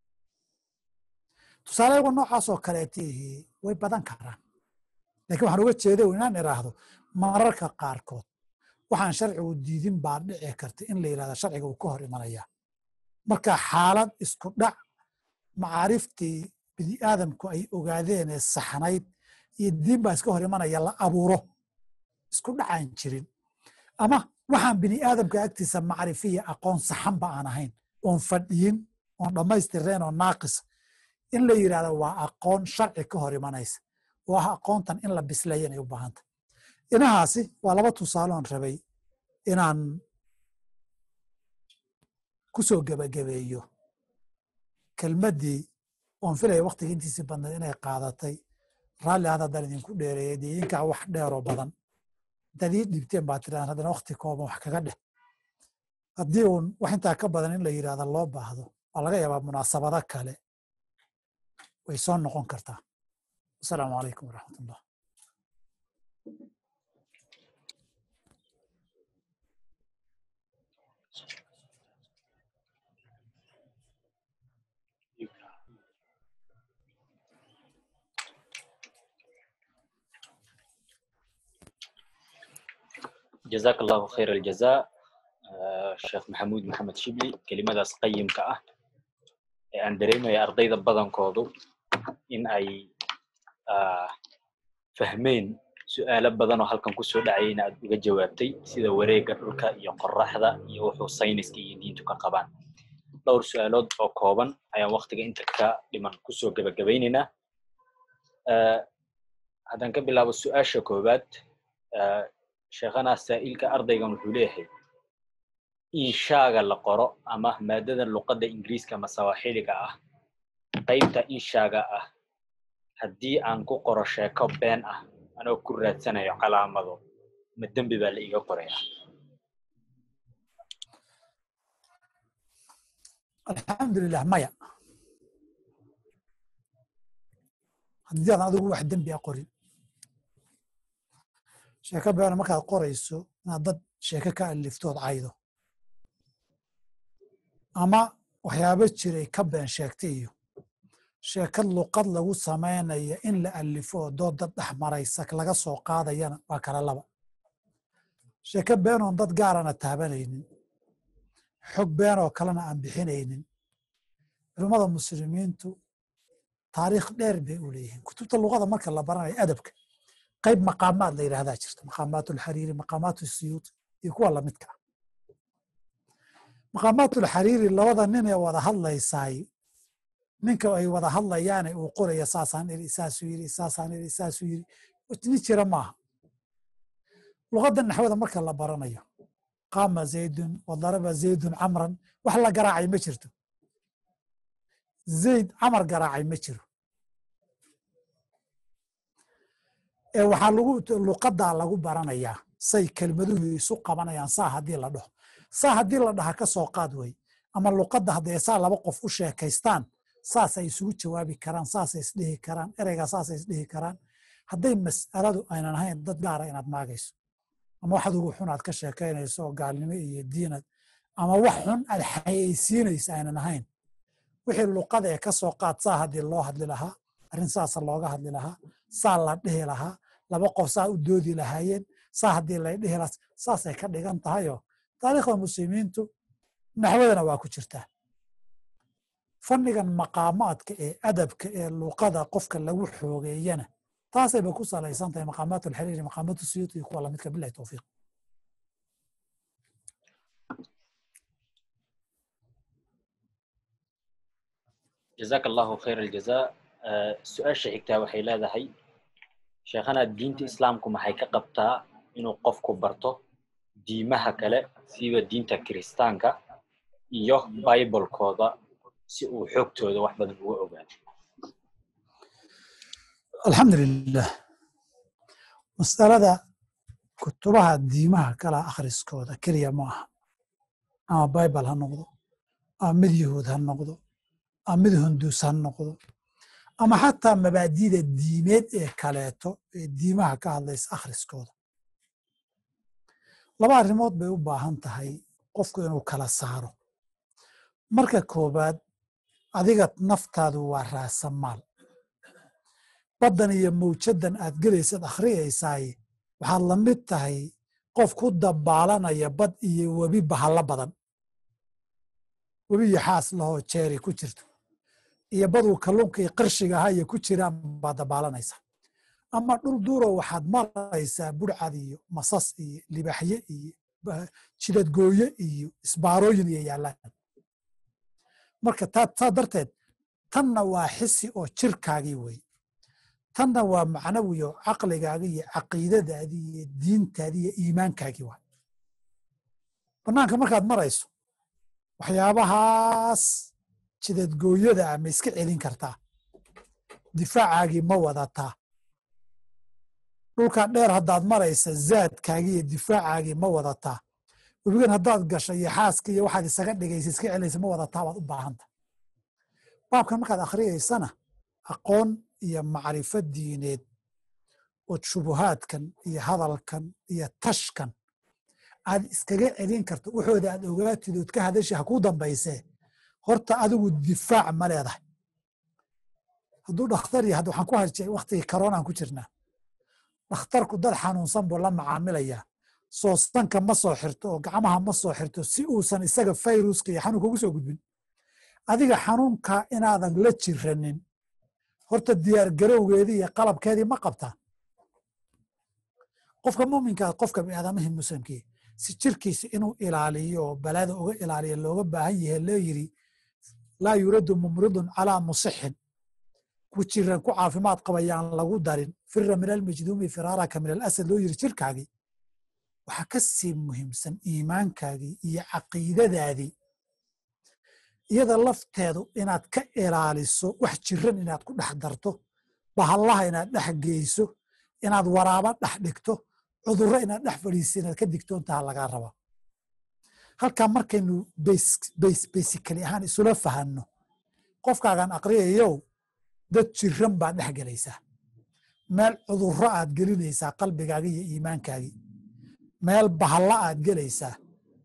tusaale yago noocaasoo kaleetihi way badan karaan lakin waxaan uga jeeda inaan iraahdo mararka qaarkood waxaan sharcigu diidin baa dhici karta in la yirahda sharciga uu ka hor imanaya marka xaalad isku dhac macaariftii bini aadamku ay ogaadeen ee saxnayd iyo diin baa iska hor imanaya la abuuro isku dhacaan jirin ama waxaan bini aadamka agtiisa macrifiya aqoon saxanba aan ahayn oon fadhiyin oon dhammaystireen oo naaqis in la yirahdo waa aqoon sharci ka hor imanaysa oo ah aqoontan in la bisleeya inay u baahanta inahaasi waa laba tusaaloon rabay inaan ku soo gebagabeeyo kelmaddii oon filaya waktiga intiisii badnayd inay qaadatay raalli aad haddaan idinku dheereeyay dee idinkaa wax dheeroo badan intaad ii dhiibteen baa tiraan haddana wakti kooban wax kaga dheh haddii uun wax intaa ka badan in la yidhahda loo baahdo waa laga yaabaa munaasabado kale way soo noqon kartaa asalaamu calaykum waraxmat ullah جزاك الله خير الجزاء sheekh maxamuud maxamed shibli kelimadaas qayimka ah ee aan dareemaya ardayda badankoodu in ay fahmeen su'aalo badan oo halkan kusoo dhacayayna aad uga jawaabtay sida wareegga dhulka iyo qoraxda iyo wuxuu sayniska iyo diintu ka qabaan dhowr su'aalood oo kooban ayaan waktiga inta ka dhiman kusoo gebagabaynaynaa haddaan ka bilaabo su'aasha koowaad sheekhanaa saa'ilka ardaygan wuxuu leeyahay inshaaga la qoro ama maadada luqadda ingiriiska ama sawaaxiliga ah qaybta inshaaga ah haddii aan ku qoro sheeko been ah anoo ku raadsanayo calaamado ma dembi baa la iga qoraya alxamdulilah maya haddii aadan adigu wax dembi a qorin sheeko beena markaad qorayso inaad dad sheeko ka aliftood caydo ama waxyaabo jiray ka been sheegtay iyo sheekad luqad lagu samaynaya in la alifo oo dood dad dhex maraysa laga soo qaadayana waa kala laba sheeko beenoon dad gaarana taabanaynin xog beenoo kalena aan bixinaynin culummada muslimiintu taariikh dheer bay u leeyihiin kutubta luqada marka la baranayo adabka qayb maqaamaad la yidhahdaa jirta maqaamaat alxariiri maqaamaat siyuuti iyo kuwa lamidka ah maqaamaat alxariiri labada nin ee wada hadlaysaay ninka ay wada hadlayaane uu qoraya saasaan iri saasuu yiri saasaan iri saasuu yiri nin jira maaha luqadda naxwada marka la baranayo qaama zaydun wadaraba zaydun camran wax la garaacay ma jirto zayd camar garaacay ma jiro ee waxaa lagu luqaddaa lagu baranayaa say kelmaduhu isu qabanayaan saa haddii la dhaho saa haddii la dhaha ka soo qaad wey ama luqadda hadday saa laba qof u sheekaystaan saasay isugu jawaabi karaan saasay isdhihi karaan ereygaa saasay isdhihi karaan hadday mas'aladu aynan ahayn dad gaara inaad maagayso ama wax adugu xun aad ka sheekaynayso oo gaalnimo iyo diinad ama wax xun aad xayeysiinayso aynan ahayn wixii luqada ee ka soo qaad saa haddii loo hadli lahaa arrin saasa looga hadli lahaa saa la dhihi lahaa laba qof saa u doodi lahaayeen saa haddii lay dhihi lahaa saasay ka dhigan tahayoo taariikhda muslimiintu naxwadana waa ku jirtaa fannigan maqaamaadka ee adabka ee luqada qofka lagu xoogeeyana taasayba ku salaysan tahay maqaamaat alxariiri maqaamaat suyuuti iyo kuwa lamidka bilahi towfiiq jazaaka allahu khayr aljazaa su-aasha xigtaa waxay leedahay sheekhanaa diinta islaamku maxay ka qabtaa inuu qofku barto diimaha kale siba diinta kiristaanka iyo bibolkooda si uu xoogtooda wax badan uga ogaado alxamdulilah masalada kutubaha diimaha kala akhriskooda keliya ma aha ama bible ha noqdo ama mid yahuud ha noqdo ama mid hunduus ha noqdo ama xataa mabaadida diimeed ee kaleeto ee diimaha ka hadlaysa akhriskooda laba arrimood bay u baahan tahay qofku inuu kala saaro marka koobaad adiga naftaadu waa raasamaal baddan iyo mawjaddan aad gelaysad akhriyaysaay waxaad la mid tahay qof ku dabaalanaya bad iyo webi bahallo badan webi iyo xaas lahoo jeeri ku jirto iyo baduu kalluunka iyo qarshiga ahaa iyo ku jiraan baad dabaalanaysaa ama dhul duuro waxaad maraysaa burcad iyo masas iyo libaxye iyo jidadgooye iyo isbaarooyin iyo yaallaan marka saa darteed tanna waa xisi oo jirkaagii wey tanna waa macnawi oo caqligaagii iyo caqiidadaadii iyo diintaadii iyo iimaankaagii waa bannaanka markaad marayso waxyaabahaas jidadgooyada ah ma iska celin kartaa difaacaagii ma wadataa dhulkan dheer haddaad maraysa zaadkaagii iyo difaacaagii ma wadataa webigan haddaad gasho iyo xaaska iyo waxaad isaga dhigaysa iska celinaysa ma wadataa baad u baahanta baabkan markaad akhriyaysana aqoon iyo macrifo diineed oo shubuhaadkan iyo hadalkan iyo tashkan aad iskaga celin karto waxooda aad ogaatid ood ka hadasha ha kuu dambaysee horta adigu difaac ma leedahay hadduu dhakhtar yahay waxaan ku harjay waktigii karoonaan ku jirnaa dhakhtarku dad xanuunsan buu la macaamilayaa soostanka ma soo xirto oo gacmaha ma soo xirto si uusan isaga fayruska iyo xanuunka ugu soo gudbin adiga xanuunka inaadan la jiranin horta diyaar garowgeedii iyo qalabkeedii ma qabtaa qofka muminkaa qofka biniaadamihii muslimkii si jirkiisa inuu ilaaliyo oo balaada uga ilaaliyo looga baahan yahe loo yiri laa yuraddu mumridun calaa musixin ku jiran ku caafimaad qabayaan lagu darin fira min almajduumi firaaraka min alasad loo yiri jirkaagii waxaa ka sii muhiimsan iimaankaagii iyo caqiidadaadii iyada lafteedu inaad ka ilaaliso wax jiran inaad ku dhex darto bahallaha inaad dhex geyso inaad waraaba dhex dhigto cudurro inaad dhex fadhiiso inaad ka digtoontaha lagaa rabaa halkaa markaynu baysikali ahaan isula fahanno qofkaagan aqriyayow dad jiran baad dhex gelaysaa meel cudurro aad gelinaysaa qalbigaagii iyo iimaankaagii meel bahalla aad gelaysaa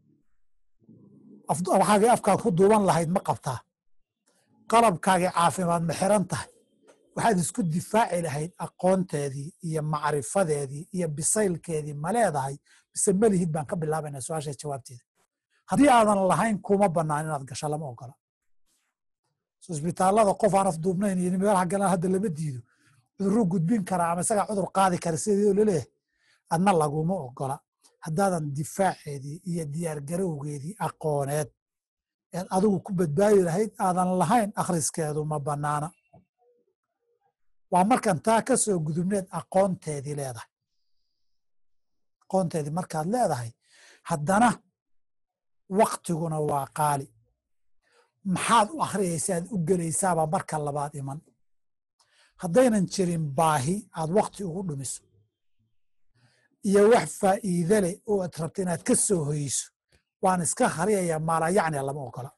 waxaagii afkaad ku duuban lahayd ma qabtaa qalabkaagii caafimaad ma xiran tahay waxaad isku difaaci lahayd aqoonteedii iyo macrifadeedii iyo bisaylkeedii ma leedahay mise melihid baan ka bilaabaynaa su-aasha jawaabteeda haddii aadan lahayn kuma bannaan inaad gasho lama ogola isbitaallada qof aan afduubnayn iyo meelaha galaan hadda lama diido cuduruu gudbin karaa ama isagaa cudur qaadi kara sidii laleeyahay adna laguma ogola haddaadan difaaceedii iyo diyaargarowgeedii aqooneed eed adigu ku badbaadi lahayd aadan lahayn akhriskeedu ma bannaana waa markan taa ka soo gudubneed aqoonteedii leedahay aqoonteedii markaad leedahay haddana waktiguna waa qaali maxaad u akhriyaysaad u gelaysaaba marka labaad iman haddaynan jirin baahi aad wakti ugu dhumiso iyo wax faa'iide leh oo aad rabto inaad ka soo hoyso waan iska akhriyaya maalayacnia lama ogola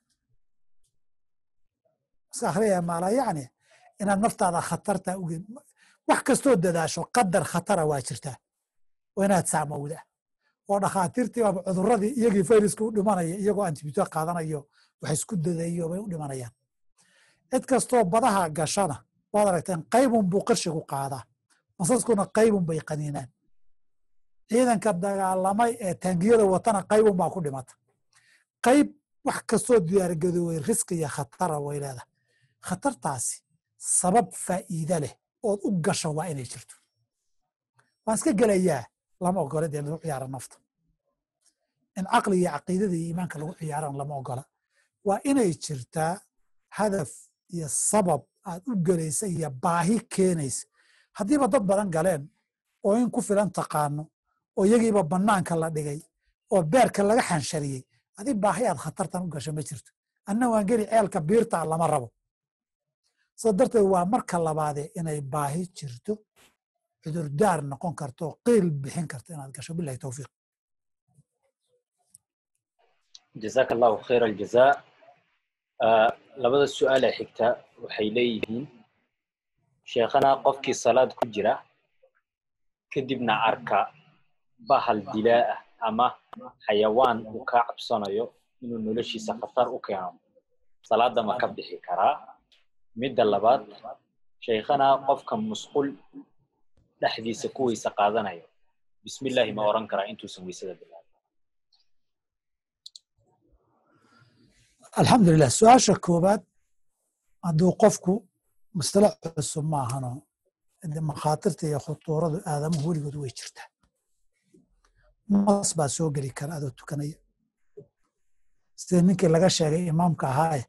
iska akhriyaya maalayacnia inaad naftaada khatarta uge wax kastoo dadaasho qadar khatara waa jirtaa oo inaad saamowda oo dhakhaatiirtii baaba cuduradii iyagii fayraska u dhimanaya iyagoo antibiyuutik qaadanayo wax isku dadayo bay u dhimanayaan cid kastoo badaha gashana waad aragteen qaybun buu qarshigu qaadaa masaskuna qaybun bay qaniinaan ciidanka dagaalamay ee taangiyada watana qaybun baa ku dhimata qayb wax kastoo diyaargadooway riski iyo khatara way leedahay khatartaasi sabab faa'iide leh ood u gasho waa inay jirto waan iska gelayaa lama ogola dee lagu ciyaara nafta in caqli iyo caqiidada iyo iimaanka lagu ciyaaran lama ogola waa inay jirtaa hadaf iyo sabab aad u gelaysa iyo baahi keenaysa haddiiba dad badan galeen oo in ku filan taqaano oo iyagiiba bannaanka la dhigay oo beerka laga xanshariyey adi baahi aad khatartan u gasho ma jirto anna waan geli ceelka biirta lama rabo soo darteed waa marka labaadee inay baahi jirto cudurdaar noqon karto qiil bixin karto inaad gasho bilahi towfiiq jazaaka allahu khayra aljazaa labada su-aal ee xigta waxay leeyihiin sheekhana qofkii salaad ku jira kadibna arka bahal dilaa ah ama xayawaan uu kaa cabsanayo inuu noloshiisa khatar u keeno salaada ma ka bixi karaa midda labaad shaykhana qofka musqul dhexdiisa ku weyse qaadanayo bismillahi ma oran karaa intuusan weysada bilaabin alxamdulilah su-aasha koowaad hadduu qofku masalo cusub ma ahano de makhaatirta iyo khutuuradu aadamuhu weligood way jirtaa mas baa soo geli kara adoo tukanaya sida ninkii laga sheegay imaamka ahaaye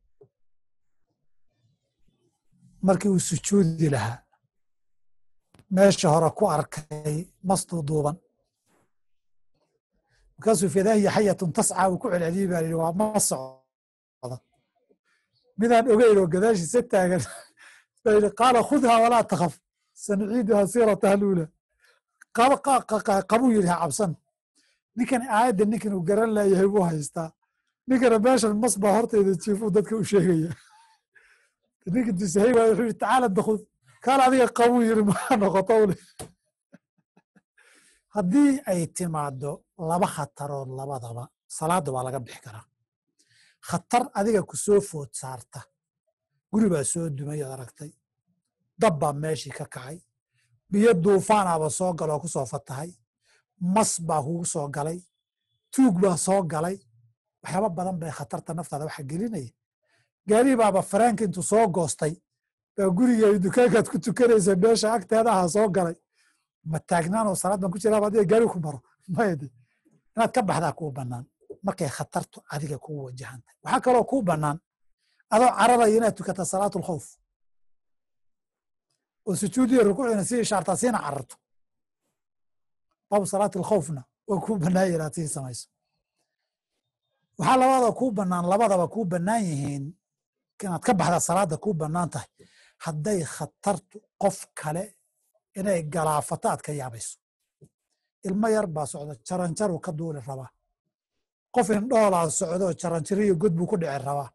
markii uu sujuudi lahaa meesha hore ku arkay mas duuduuban markaasuu fidaahiya xayatun tascaa uu ku celceliyey baa yidhi waa ma socda midaan ogeyn oo gadaashiisa taagan baa yidhi qaala khudhaa walaa takhaf sanuciiduhaa siirataha luula qabuu yidhi ha cabsan ninkan aayadda ninkan uu garan laayahay buu haystaa ninkana meeshan mas baa hortayda jiifuu dadka u sheegaya ninka dusahay waay wuxuu yidhi tacaala dakhud kaal adiga qabuu yidhi maa noqoto ule haddii ay timaado laba khatarood labadaba salaadda waa laga bixi karaa khatar adiga ku soo food saarta guri baa soo dumay ood aragtay dab baa meeshii ka kacay biyo duufaanaaba soo galoo ku soo fatahay mas baa kugu soo galay tuug baa soo galay waxyaaba badan bay khatarta naftaada waxa gelinaya gaari baaba faraanka intuu soo goostay baa guriga dukaankaad ku tukanaysa meesha agteeda aha soo galay ma taagnaanoo salaad baan ku jiraaba adiga gaari ku maro mayde inaad ka baxdaa kuu bannaan markay khatartu adiga kugu wajahantahay waxaa kaloo kuu bannaan adoo cararaya inaad tukata salaatu lkhawf oo sujuudiya rukuucina si ishaartaa siina cararto baabu salaati alkhawfna waa kuu bannaanya inaad sii samayso waxaa labada kuu bannaan labadaba kuu bannaan yihiin inaad ka baxda salaada kuu bannaan tahay hadday khatartu qof kale inay galaafato aad ka yaabayso ilmo yar baa socda jaranjaruu ka duuli rabaa qof indhoolaa socdo jaranjariyo god buu ku dhici rabaa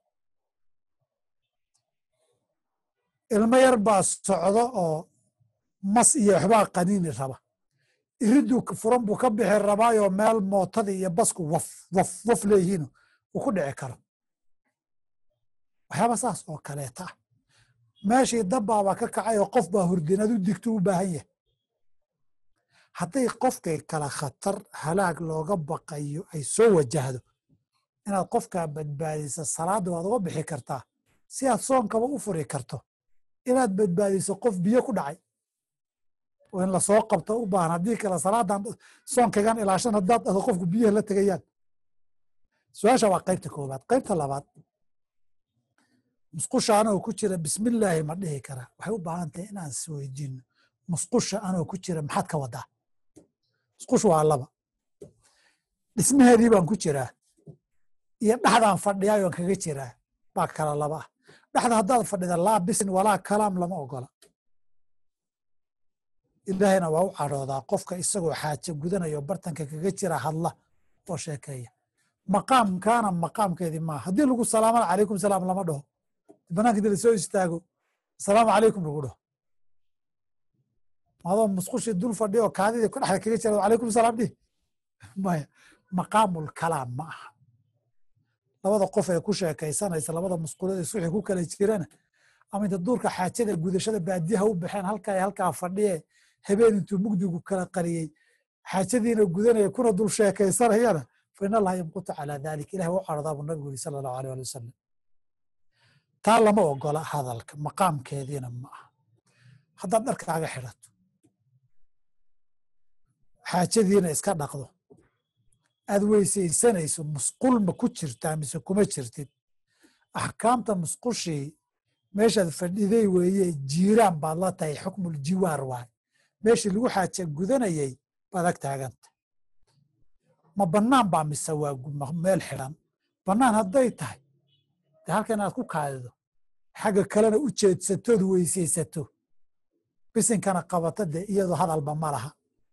ilmo yar baa socdo oo mas iyo waxbaa qaniini raba iriduu furan buu ka bixi rabaayoo meel mootadii iyo basku waf waf waf leeyihiin uu ku dhici karo waxyaaba saas oo kaleeta ah meeshii dabbaaba ka kacay oo qof baa hurdinad u digto u baahan yahay hadday qofkay kala khatar halaag looga baqayo ay soo wajahdo inaad qofkaa badbaadisa salaadda waad uga bixi kartaa si aad soonkaba u furi karto inaad badbaadiso qof biyo ku dhacay oo in lasoo qabto u baahan haddii kale salaadan soonkagan ilaashan haddaad ado qofku biyaha la tegayaan su-aasha waa qaybta koobaad qaybta labaad musqusha anoo ku jira bismillaahi ma dhihi karaa waxay u baahan tahay inaan isweydiino musqusha anoo ku jira maxaad ka wadaa musqusha waa laba dhismaheedii baan ku jiraa iyo dhexdaan fadhiyaayoon kaga jiraa baa kala laba ah dhexda haddaad fadhida laa bisin walaa kalaam lama ogola ilaahayna waa u cadhoodaa qofka isagoo xaaje gudanayo bartanka kaga jira hadla oo sheekeeya maqaamkaana maqaamkeedii maaha haddii lagu salaamana calaykum salaam lama dhaho banaanka inti lasoo istaago asalaamu calaykum lagu dhaho adoo musqushii dul fadhi oo kaadidii ku dhexda kaga jira calaykum salaam dhih maya maqaamul kalaam ma aha labada qof ee ku sheekaysanaysa labada musqulood is wixii ku kala jirana ama inta duurka xaajada gudashada baadiyaha u baxeen halkaa halkaa fadhiye habeen intuu mugdigu kala qariyey xaajadiina gudanaya kuna dul sheekaysanayana fa in allaha yamqutu calaa dalik ilahi u cardaa buu nabigu yiri sala allahu aleh ali wasalam taa lama ogola hadalka maqaamkeediina ma aha haddaad dharkaaga xidhato xaajadiina iska dhaqdo aad weysaysanayso musqul ma ku jirtaa mise kuma jirtid axkaamta musqushii meeshaad fadhiday weeye jiiraan baad la tahay xukmul jiwaar waay meeshii lagu xaaja gudanayay baad ag taaganta ma bannaan baa mise waa meel xidhan bannaan hadday tahay de halka inaad ku kaadido xagga kalena u jeedsatood weysaysato bisinkana qabato dee iyadoo hadalba ma laha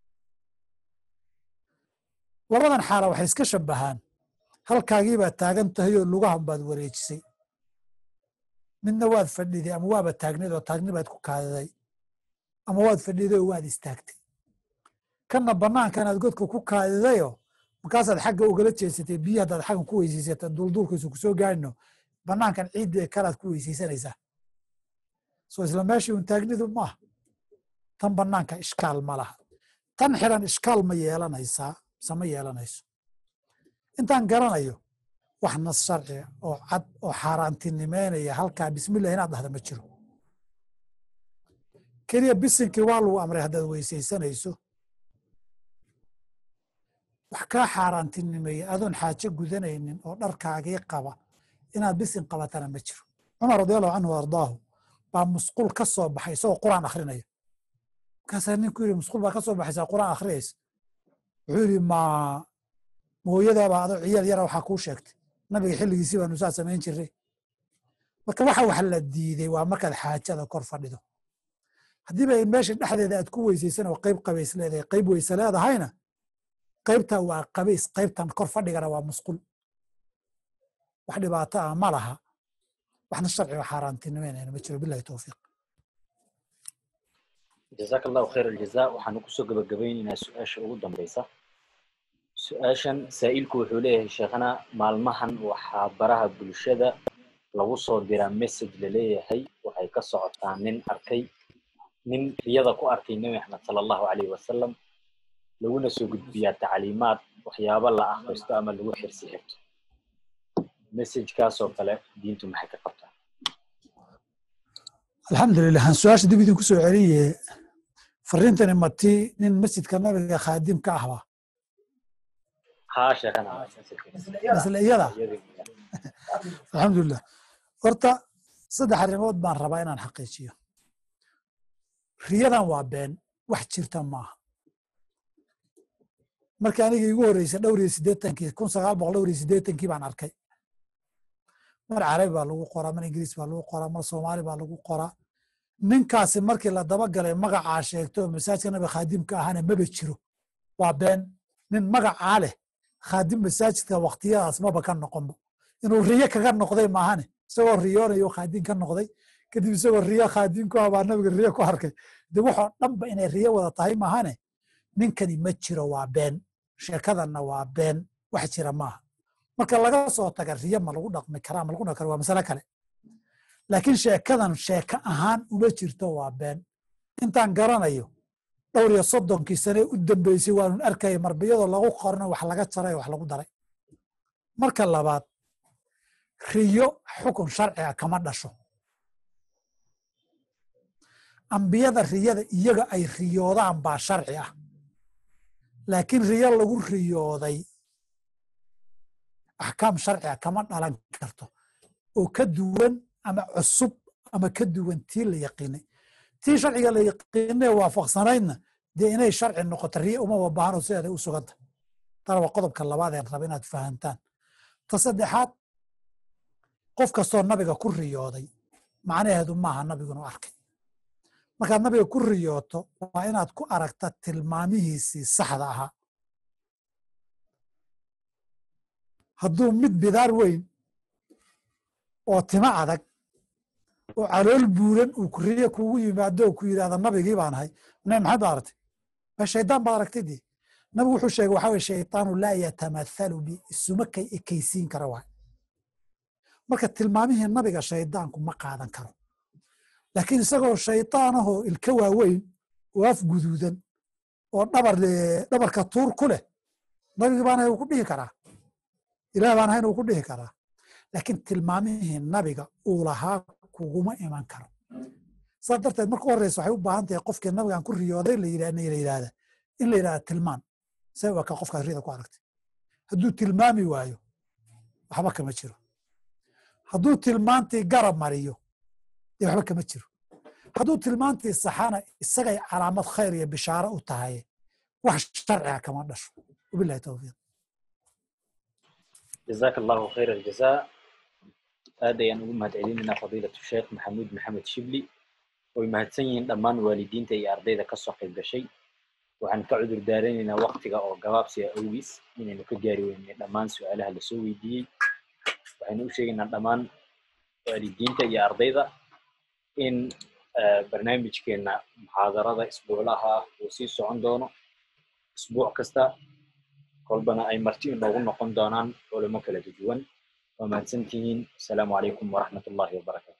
labadan xaala waxay iska shabahaan halkaagii baad taagan tahay oo lugahan baad wareejisay midna waad fadhiday ama waaba taagnayd oo taagni baad ku kaadiday ama waad fadhiday oo waad istaagtay kanna bannaankanaad godka ku kaadidayoo markaasaad xagga ugala jeesatay biyo haddaad xaggan ku weyseysata duulduulkiisu kusoo gaarino banaankan ciidda ee kalaad ku weyseysanaysaa soo isla meeshii un taagnidu maaha tan banaanka ishkaal ma laha tan xiran ishkaal ma yeelanaysaa mise ma yeelanayso intaan garanayo wax nas sharci oo cad oo xaaraantinimeynaya halkaa bismillah inaad dhahda ma jiro keliya bisinkii waa lagu amray haddaad weysaysanayso wax kaa xaaraantinimeeya adoon xaajo gudanaynin oo dharkaagii qaba inaad bisin qabatana ma jiro cumar radiallahu canhu ardaahu baa musqul ka soo baxay isagoo quraan akrinaya markaasaa ninku yidhi musqul baa ka soo baxaysaa quraan akhriyaysa wuxuu yidhi ma mooyadaabaa adoo ciyaal yara waxaa kuu sheegtay nabiga xilligiisii baanu saa samayn jiray marka waxa wax la diiday waa markaad xaajada kor fadhido haddiiba meesha dhexdeeda aad ku weysaysan oo qayb qabays leedahay qayb weyse leedahayna qaybta waa qabays qaybtan kor fadhigana waa musqul wax dhibaato ah ma laha waxna sharciga xaaraantinimeynayna ma jiro bilahi towfiiq jazaaka allahu khayr aljaza waxaanu kusoo gabagabaynaynaa su-aasha ugu dambeysa su-aashan saa'ilku wuxuu leeyahay sheekhana maalmahan waxaa baraha bulshada lagu soo diraa message laleeyahay waxay ka socotaa nin arkay nin riyada ku arkay nebi maxamed sala allahu calayhi wasalam laguna soo gudbiyaa tacliimaad waxyaabo la akhristo ama lagu xirsi xirto messagekaasoo kale diintu maxay ka qabtaa alxamdulilah aan su-aasha dib idinku soo celiye fariintani mati nin masjidka nabiga khaadim ka ahba haa sheekhana isla iyada alxamdulilah horta saddex arrimood baan rabaa inaan xaqiijiyo riyadan waa been wax jirta maaha markii aniga igu horreysay dhowr iyo siddeetankii kun sagaal boqol dhowr iyo siddeetankii baan arkay mar carabi baa lagu qoraa mar ingiriis baa lagu qoraa mar soomaali baa lagu qoraa ninkaasi markii la dabagalay magacaa sheegto oo masaajidka nabiga khaadimka ahana maba jiro waa been nin magacaa leh khaadim masaajidka waktiyadaas maba ka noqonba inuu riyo kaga noqday maahane isagoo riyoonayo khaadim ka noqday kadib isagoo riyo khaadim ku ah baa nabiga riyo ku arkay de waxoo dhanba inay riyo wada tahay maahane ninkani ma jiro waa been sheekadanna waa been wax jira maaha marka laga soo taga riyo ma lagu dhaqmi karaa ma lagu dhaqmi kara waa masale kale laakiin sheekadan sheeko ahaan uma jirto waa been intaan garanayo dhowr iyo soddonkii sane u dambeysay waanun arkaya marbiyadoo lagu qorno wax laga jaray wax lagu daray marka labaad riyo xukun sharciga kama dhasho ambiyada riyada iyaga ay riyoodaan baa sharci ah laakiin riyo lagu riyooday axkaam sharciga kama dhalan karto oo ka duwan ama cusub ama ka duwan tii la yaqiinay tii sharciga la yaqiinay waafaqsanaydna dee inay sharci noqoto riyo uma wabaahano sideeday u suganta tana waa qodobka labaad een raba inaad fahantaan ta saddexaad qof kastoo nabiga ku riyooday macnaheedu maaha nabigunu arkay markaad nabiga ku riyooto waa inaad ku aragta tilmaamihiisii saxda ahaa hadduu mid bidaar weyn oo timo adag oo calool buuran uu kuriyo kugu yimaado oo ku yidhahda nabigii baan ahay ne maxaad ba aragtay ma shaydaan baad aragtay dee nabigu wuxuu sheegay waxaa weye shaytaanu laa yatamathalu bi isuma kay ekaysiin kara waay marka tilmaamihii nabiga shaydaanku ma qaadan karo laakiin isagoo shaydaanahoo ilka waaweyn oo af guduudan oo dhabar dhabarka tuur ku leh nabigii baan ahay uu ku dhihi karaa ilaah baan ahayn uu ku dhihi karaa laakiin tilmaamihii nabiga uu lahaa kuguma iman karo saas darteed marka u horreysa waxay u baahan tahay qofkii nabigan ku riyooday la yidhahda in la yidhahda tilmaan see waa ka qofkaas riyada ku aragtay hadduu tilmaami waayo waxba kama jiro hadduu tilmaantii garab mariyo dee waxba kama jiro hadduu tilmaantii saxana isagay calaamad khayr iyo bishaaro u tahay wax sharciga kama dhasho wabilahi towfiiq jazaaka allahu khayr aljaza aad ayaan ugu mahad celinaynaa fadiilatu sheekh maxamuud maxamed shibli way mahadsan yihiin dhammaan waalidiinta iyo ardayda kasoo qayb gashay waxaan ka cudur daaranaynaa waktiga oo gabaabsiga awgiis inaynu ka gaari weynay dhammaan su-aalaha lasoo weydiiyey waxaynu u sheegaynaa dhammaan waalidiinta iyo ardayda in barnaamijkeena muxaadarada isbuuclaha uu sii socon doono isbuuc kasta kolbana ay marti inoogu noqon doonaan culimo kala duwan waa mahadsantihiin asalaamu calaykum waraxmat ullahi wabarakatu